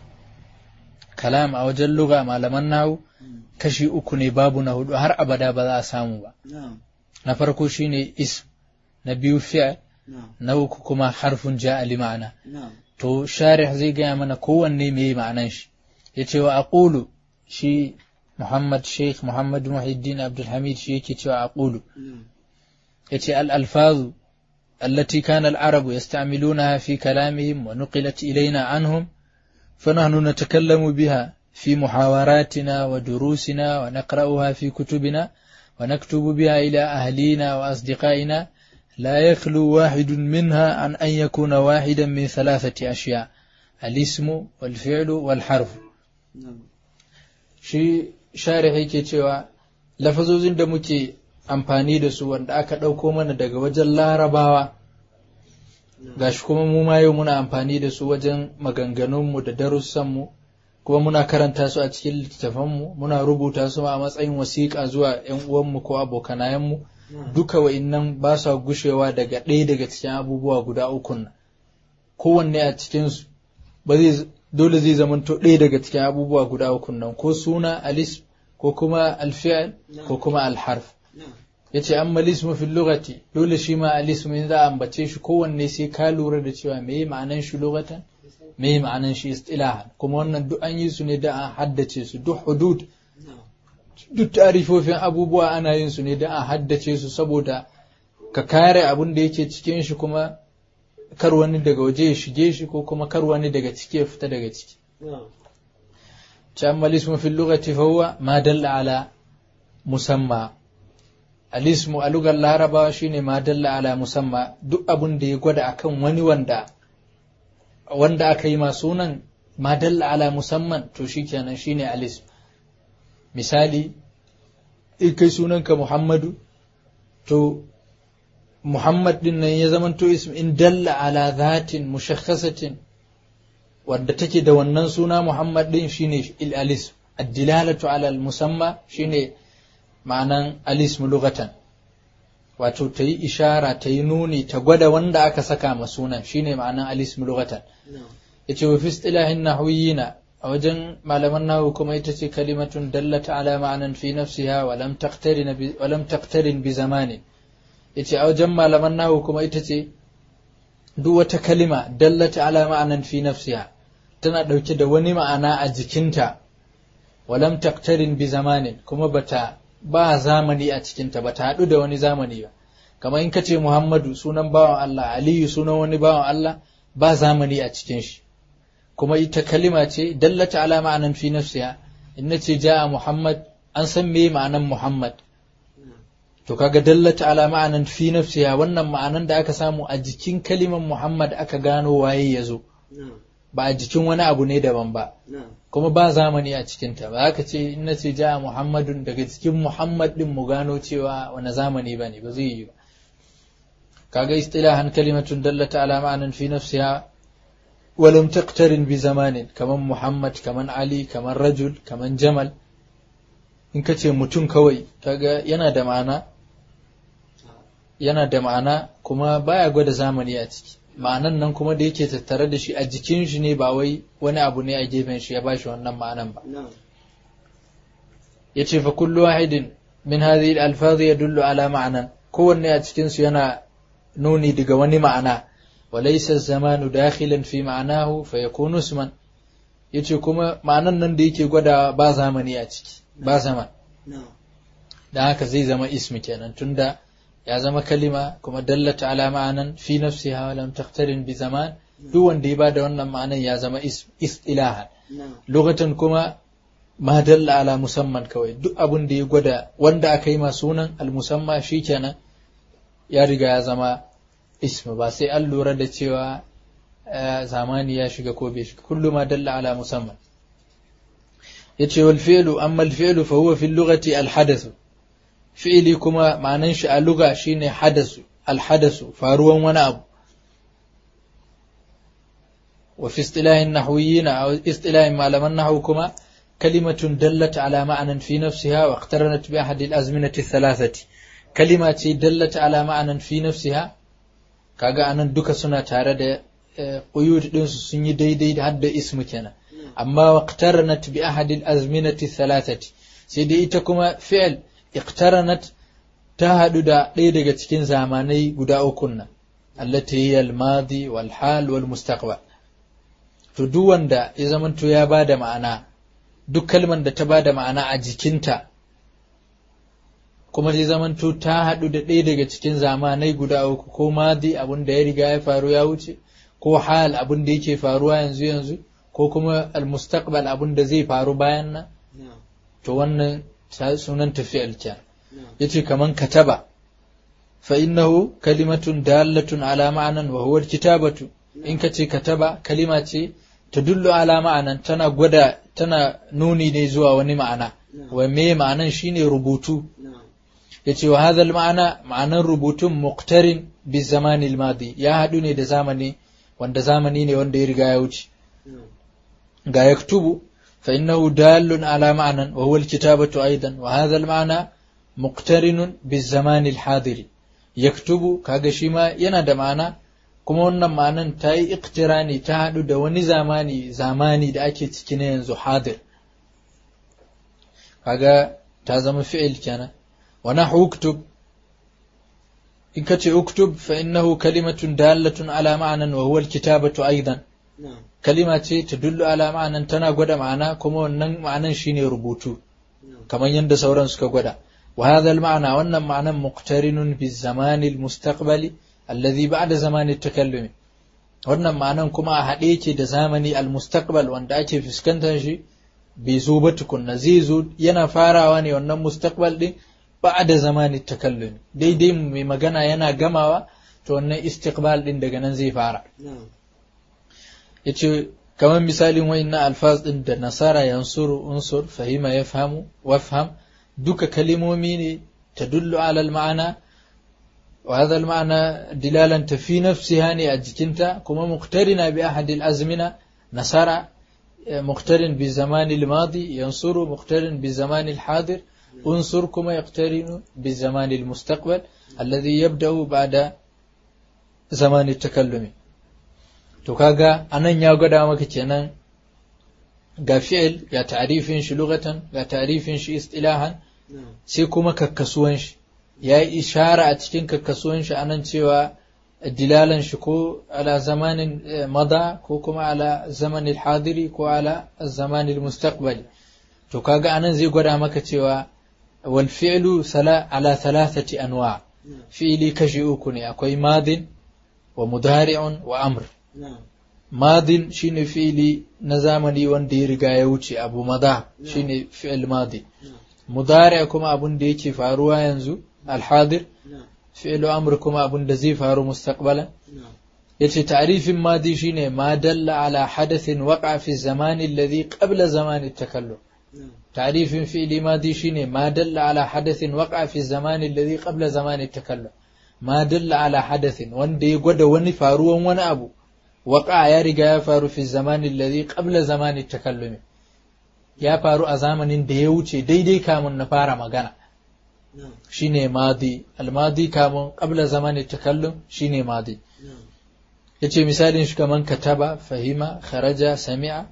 كلام أو جل لغة ما لمنه كشي أكو ني باب نهد هر أبدا بدا سامو با نعم نفرقو شيني اسم نبيو فعل نعم نوكو كما حرف جاء لمعنى نعم to sharih zai gaya mana kowanne me ma'anan shi ya ce wa aqulu shi Muhammad Sheikh Muhammad Muhiddin Abdulhamid shi yake cewa aqulu نعم yace al-alfazu allati kana al-arabu yasta'milunaha fi kalamihim wa nuqilat ilayna anhum fanahnu natakallamu biha fi muhawaratina wa durusina wa naqra'uha fi kutubina wa naktubu biha ila ahlina wa asdiqaina لا يخلو واحد منها عن أن يكون واحدا من ثلاثة أشياء الاسم والفعل والحرف نعم shi sharih yake cewa lafazozin da muke amfani da su wanda aka ɗauko mana daga wajen larabawa gashi kuma mu ma yau muna amfani da su wajen maganganunmu da darussanmu kuma muna karanta su a cikin littattafanmu muna rubuta su a matsayin wasiƙa zuwa 'yan uwanmu ko abokanayenmu duka wa'innan ba sa gushewa daga ɗaya daga cikin abubuwa guda ukun nan kowanne a cikinsu ba zai dole zai zamanto ɗaya daga cikin abubuwa guda ukun nan ko suna alis ko kuma alfi'al ko kuma alharf نعم yace amma lismu fil lughati dole shi ma alismu in za a ambace shi kowanne sai ka lura da cewa meye ma'anan shi lughatan meye ma'anan shi istilahan kuma wannan duk an yi su ne da an haddace su duk hudud نعم duk tarifofin abubuwa ana yin su ne da an haddace su saboda ka kare abin da yake cikin shi kuma kar wani daga waje ya shige shi ko kuma kar wani daga ciki ya fita daga ciki نعم أما الاسم في اللغة فهو ما دل على مسمى الاسم a lugar laraba shine ma dalla ala musamma duk abun da ya gwada akan wani wanda wanda aka yi ma sunan ma dalla ala musamman to shikenan shine alism misali in kai sunanka muhammadu to muhammad din nan ya zamanto ism in dalla ala zatin mushakhasatin wadda take da wannan suna Muhammad din shine al-alis ad-dilalatu ala al-musamma shine ma'anan alism lughatan wato ta yi ishara ta yi nuni ta gwada wanda aka saka ma sunan shine ma'anan alism lughatan نعم yace wa fi istilahin nahwiyina a wajen malaman nahwu kuma ita ce kalimatun dallata ala ma'anan fi nafsiha wa lam taqtarin bi wa lam taqtarin bi zamani yace a wajen malaman nahwu kuma ita ce duk wata kalima dallata ala ma'anan fi nafsiha tana ɗauke da wani ma'ana a jikinta walam taktarin bi zamanin kuma bata ba zamani a cikinta bata haɗu da wani zamani ba kamar in ka ce Muhammadu sunan bawan Allah Aliyu sunan wani bawan Allah ba zamani a cikin shi kuma ita kalima ce dallata ala ma'anan fi nafsiha in na ce ja'a Muhammad an san me ma'anan Muhammad to kaga dallata ala ma'anan fi nafsiha wannan ma'anan da aka samu a jikin kaliman Muhammad aka gano waye ya zo ba a jikin wani abu ne daban ba kuma ba zamani a cikinta ba haka ce in na ce ja'a Muhammadun daga cikin Muhammad din mu gano cewa wani zamani ba ne ba zai yi ba kaga istilahan kalimatun dallata ala ma'anan fi nafsiha ولم تقترن بزمان كمان محمد كمان علي كمان رجل كمان جمل in ka ce mutum kawai kaga yana da ma'ana yana da ma'ana kuma baya gwada zamani a ciki ma'anan nan kuma da yake tattare da shi a jikin shi ne ba wai wani abu ne a gefen shi ya bashi wannan ma'anan ba yace fa kullu wahidin min hadhihi al-alfaz yadullu ala ma'anan kowanne a cikin su yana nuni daga wani ma'ana وليس الزمان داخلا في معناه فيكون اسما yace kuma ma'anan nan da yake gwada ba zamani a ciki ba zaman dan haka zai zama ismi kenan tunda ya zama kalima kuma dallata ala ma'anan fi nafsiha wa lam taqtarin bi zaman duk wanda ya bada wannan ma'anan ya zama istilahan lokacin kuma ma dalla ala musamman kawai duk abin da ya gwada wanda aka yi ma sunan al musamma shikenan ya riga ya zama ismu ba sai an lura da cewa zamani ya shiga ko bai shiga kullu ma dalla ala musamman yace wal fi'lu amma al fi'lu fa huwa fi lughati al hadath fi'li kuma ma'anan shi a lugha shine hadasu al hadasu faruwan wani abu wa fi istilahin nahwiyyin aw istilahin malaman nahwu kuma kalimatun dallat ala ma'anan fi nafsiha wa iqtaranat bi ahadi al azminati thalathati kalima ce dallat ala ma'anan fi nafsiha kaga anan duka suna tare da quyud din su sun yi daidai da hadda ismu kenan amma waqtaranat bi ahad al-azminati thalathati sai dai ita kuma fi'l iqtaranat ta hadu da ɗaya daga cikin zamanai guda uku nan allati hiya al-madi wal hal wal mustaqbal to duk wanda ya zamanto ya bada ma'ana duk kalman da ta bada ma'ana a jikinta kuma zai zamanto ta haɗu da ɗaya daga cikin zamanai guda uku ko madi abin da ya riga ya faru ya wuce ko hal abin da yake faruwa yanzu yanzu ko kuma almustaqbal abin da zai faru bayan nan to wannan sunan tafiyar kyan yace kaman kataba fa innahu kalimatun dalatun ala ma'anan wa huwa kitabatu in ka ce kataba kalima ce tadullu ala ma'anan tana gwada tana nuni ne zuwa wani ma'ana wa me ma'anan shine rubutu yace wa hadha ma'ana ma'anan rubutun muqtarin bi zamani al-madi ya hadu ne da zamani wanda zamani ne wanda ya riga ya wuce ga yaktubu fa innahu dalun ala ma'anan wa huwa al-kitabatu aidan wa hadha al-ma'na muqtarinun bi zamani al-hadiri yaktubu kaga shi ma yana da ma'ana kuma wannan ma'anan ta yi iktirani ta hadu da wani zamani zamani da ake ciki na yanzu hadir kaga ta zama fi'il kenan ونحو اكتب إن كتب اكتب فإنه كلمة دالة على معنى وهو الكتابة أيضا كلمة تدل على معنى تنا قد معنى كما ونن معنى شيني ربوتو كما يند سوران سكا قد وهذا المعنى وأن معنى مقترن بالزمان المستقبلي الذي بعد زمان التكلم wannan ma'anan kuma a haɗe yake da zamani al-mustaqbal wanda ake fuskantar shi bai zo ba tukunna zai zo yana farawa ne wannan mustaqbal din ba da zamani takallumi daidai mai magana yana gamawa to wannan istiqbal din daga nan zai fara yace kamar misalin wayannan alfaz din da nasara yansuru unsur fahima yafhamu wafham duka kalimomi ne tadullu ala al-ma'ana wa hadha al-ma'na dilalan fi nafsiha ne a jikinta kuma muqtarina bi ahad al-azmina nasara muqtarin bi zamani al-madi yansuru muqtarin bi zamani al-hadir انصر كما يقترن بالزمان المستقبل الذي يبدأ بعد زمان التكلم to kaga anan ya gwada maka kenan ga fi'il ga ta'rifin shi lugatan ga ta'rifin shi istilahan sai kuma kakkasuwan shi ya yi ishara a cikin kakkasuwan shi anan cewa dilalan shi ko ala zamanin mada ko kuma ala zamanin hadiri ko ala zamanin mustaqbali to kaga anan zai gwada maka cewa والفعل على ثلاثة أنواع fi'ili kashi uku ne akwai madin wa mudari'un wa amr madin shine fi'ili na zamani wanda ya riga ya wuce abu mada shine fi'il madi mudari' kuma abun da yake faruwa yanzu alhadir fi'il amr kuma abun da zai faru mustaqbalan yace ta'rifin madi shine ma dalla ala hadathin waqa fi zamani alladhi qabla zamani at-takallum تعريف فعل ماضي شيني ما دل على حدث وقع في الزمان الذي قبل زمان التكلم ما دل على حدث wanda ya gwada wani faruwan wani abu waqa ya riga ya faru fi zaman alladhi qabla zaman at-takallum ya faru a zamanin da ya wuce daidai kamun na fara magana shine madi al-madi kamun qabla zaman at-takallum shine madi yace misalin shi kaman kataba fahima kharaja sami'a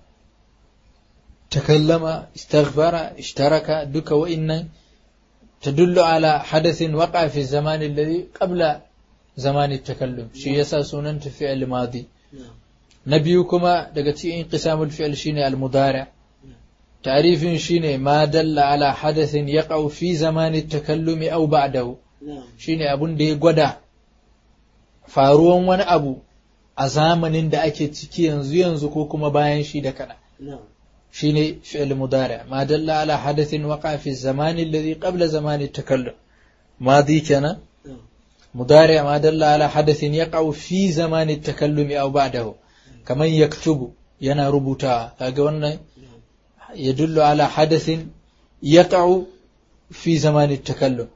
تكلم استغفر اشترك دك وإن تدل على حدث وقع في الزمان الذي قبل زمان التكلم شي يسا سنن فعل ماضي نبيكما دقتي انقسام الفعل شيني المضارع تعريف شيني ما دل على حدث يقع في زمان التكلم أو بعده شيني أبن دي قدا faruwan wani abu a zamanin da ake ciki yanzu yanzu ko kuma bayan shi da kana شيني فعل مضارع ما دل على حدث وقع في الزمان الذي قبل زمان التكلم ماضي كان مضارع ما دل على حدث يقع في زمان التكلم أو بعده كمن يكتب ينا ربطا كاغوانا يدل على حدث يقع في زمان التكلم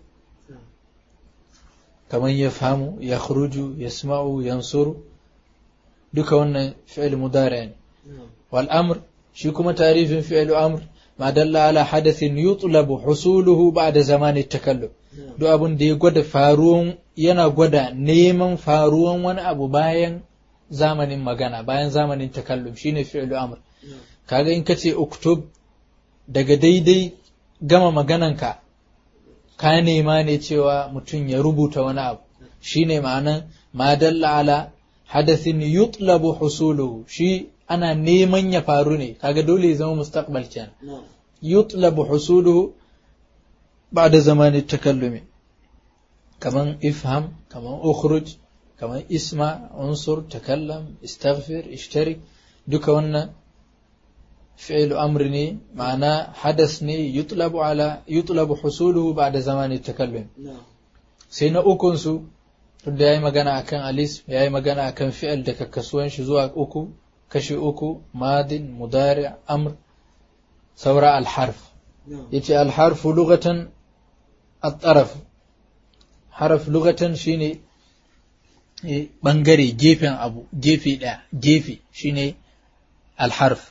كمن يفهم يخرج يسمع ينصر دك فعل مضارع والأمر shi kuma tarifin fi'lu amr ma dalla ala hadathin yutlabu husuluhu ba'da zamanin takallum duk abin da ya gwada faruwan yana gwada neman faruwan wani abu bayan zamanin magana bayan zamanin takallum shine fi'lu amr kaga in kace uktub daga daidai gama magananka ka nema ne cewa mutum ya rubuta wani abu shine ma'anan ma dalla ala hadathin yutlabu husuluhu shi ana neman ya faru ne kaga dole ya zama mustaqbal kenan yutlabu husuluhu ba'da zamani takallumi kaman ifham kaman ukhruj kaman isma unsur takallam istaghfir ishtarik duka wannan fi'lu amr ne ma'ana hadas ne yutlabu ala yutlabu husuluhu ba'da zamani takallum sai na ukun su tunda yayi magana akan alis yayi magana akan fi'il da kakkasuwan shi zuwa uku kashi uku madin mudari amr saura alharf yace alharfu lugatan at-taraf harf lugatan shine bangare gefen abu gefe daya gefe shine alharf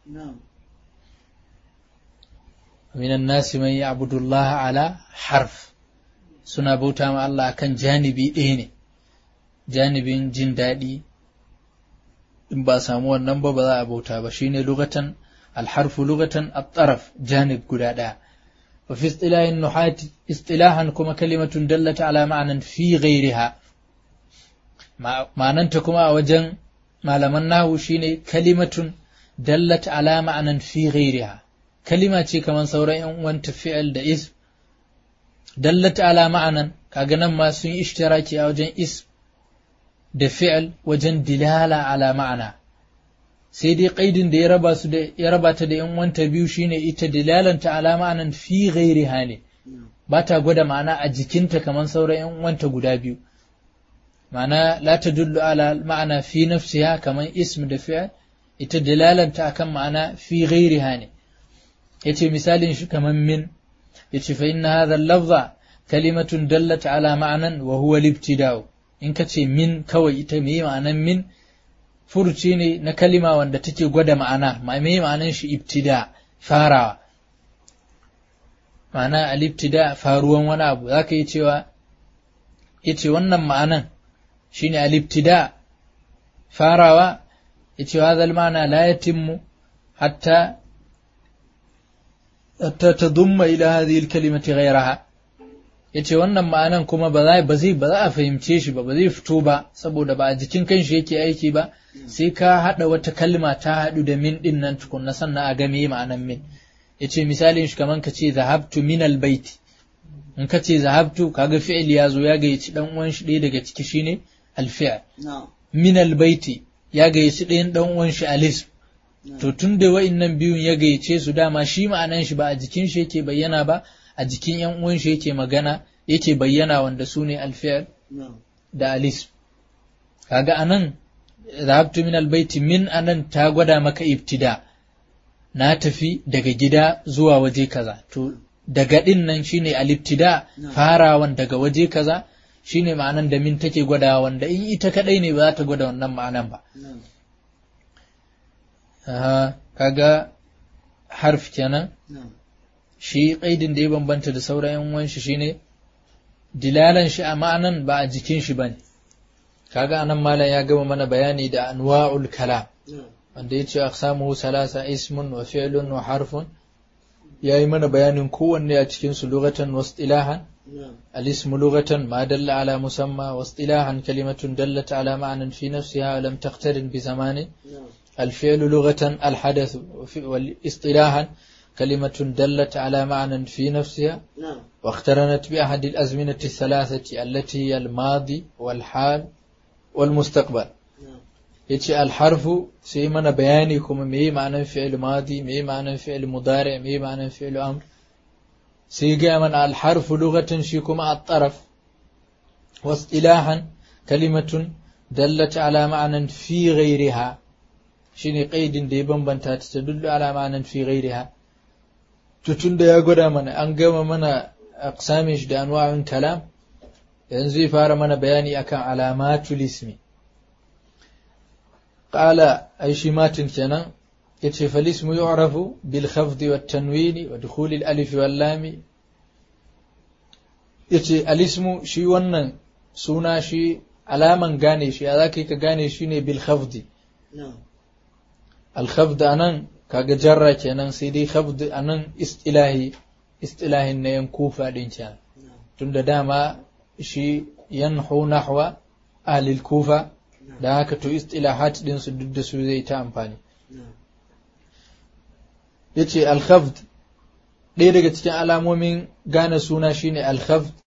من الناس من يعبد الله على حرف suna bauta ma Allah kan janibi ɗaya ne janibin jin daɗi in ba samu wannan ba ba za a bauta ba shine lugatan alharfu lugatan at-taraf janib guda daya wa fi istilahin nuhat istilahan kuma kalimatun dallata ala ma'anan fi ghairiha ma'ananta kuma a wajen malaman nahu shine kalimatun dallata ala ma'anan fi ghairiha kalima ce kamar sauran yan uwanta fi'il da ism dallata ala ma'anan kaga nan ma sun yi ishtiraki a wajen ism da fi'il wajen dilala ala ma'ana sai dai ƙaidin da ya raba su da ya raba ta da yan wanta biyu shine ita dilalanta ala ma'anan fi ghairiha ne ba ta gwada ma'ana a jikinta kamar sauran yan wanta guda biyu ma'ana la tadullu ala ma'ana fi nafsiha kamar ism da fi'il ita dilalanta akan ma'ana fi ghairiha ne yace misalin shi kamar min yace fa inna hadha al-lafza kalimatun dallat ala ma'anan wa huwa al-ibtida'u in ka ce min kawai ita me ma'anan min furuci ne na kalima wanda take gwada ma'ana me ma'anan shi ibtida farawa ma'ana al-ibtida faruwan wani abu zaka yi cewa yace wannan ma'anan shine al-ibtida farawa yace hadha al-ma'na la yatimmu hatta hatta tadumma ila hadhihi al-kalimati ghayraha yace wannan ma'anan kuma ba za ba zai ba za a fahimce shi ba ba zai fito ba saboda ba a jikin kanshi yake aiki ba sai ka hada wata kalma ta hadu da min din nan tukunna sannan a ga me ma'anan min yace misalin shi kaman ka ce zahabtu min albayt in ka ce zahabtu kaga fi'il ya zo ya gayyaci dan uwan shi ɗaya daga ciki shine alfi'il min albaiti ya gayyaci ɗayan dan uwan shi alism to tun da wa'innan biyun ya gayyace su dama shi ma'anan shi ba a jikin shi yake bayyana ba a jikin yan uwan shi yake magana yake bayyana wanda su ne alfi'il da alism kaga anan zahabtu min albaiti min anan ta gwada maka ibtida na tafi daga gida zuwa waje kaza to daga din nan shine alibtida farawan daga waje kaza shine ma'anan da min take gwada wanda in ita kadai ne ba za ta gwada wannan ma'anan ba aha kaga harf kenan shi kaidin da ya bambanta da sauran yan uwan shi shine dilalan shi a ma'anan ba a jikin shi bane kaga anan malam ya gama mana bayani da anwa'ul kalam wanda ya ce aqsamuhu salasa ismun wa fi'lun wa harfun yayi mana bayanin kowanne a cikin su lughatan wa istilahan الاسم لغة ما دل على مسمى واصطلاحا كلمة دلت على معنى في نفسها ولم تقترن بزمان الفعل لغة الحدث واصطلاحا كلمة دلت على معنى في نفسها واقترنت بأحد الأزمنة الثلاثة التي هي الماضي والحال والمستقبل yace alharfu sai mana bayani kuma me ma'anar fi'il madi me ma'anar fi'il mudari me ma'anar fi'il amr sai ga mana alharfu lughatan shi kuma at-taraf واصطلاحا كلمة دلت على معنى في غيرها shine qaidin da ya bambanta ta tadullu ala ma'anan fi ghairiha to tunda ya gwada mana an gama mana aqsamin shi da anwa'un kalam yanzu zai fara mana bayani akan alamatul ismi qala ai shi matin kenan yace fal ismu yu'rafu bil khafdi wat tanwini wa dukhul al alif wal lam yace al ismu shi wannan suna shi alaman gane shi ya zaka ka gane shi ne bil khafdi al khafd anan kaga jarra kenan sai dai khafd anan istilahi istilahin na yan kufa din kenan tunda dama shi yanhu nahwa ahlil kufa da haka to istilahat din su duk da su zai ta amfani yace al-khafd ɗaya daga cikin alamomin gane suna shine al-khafd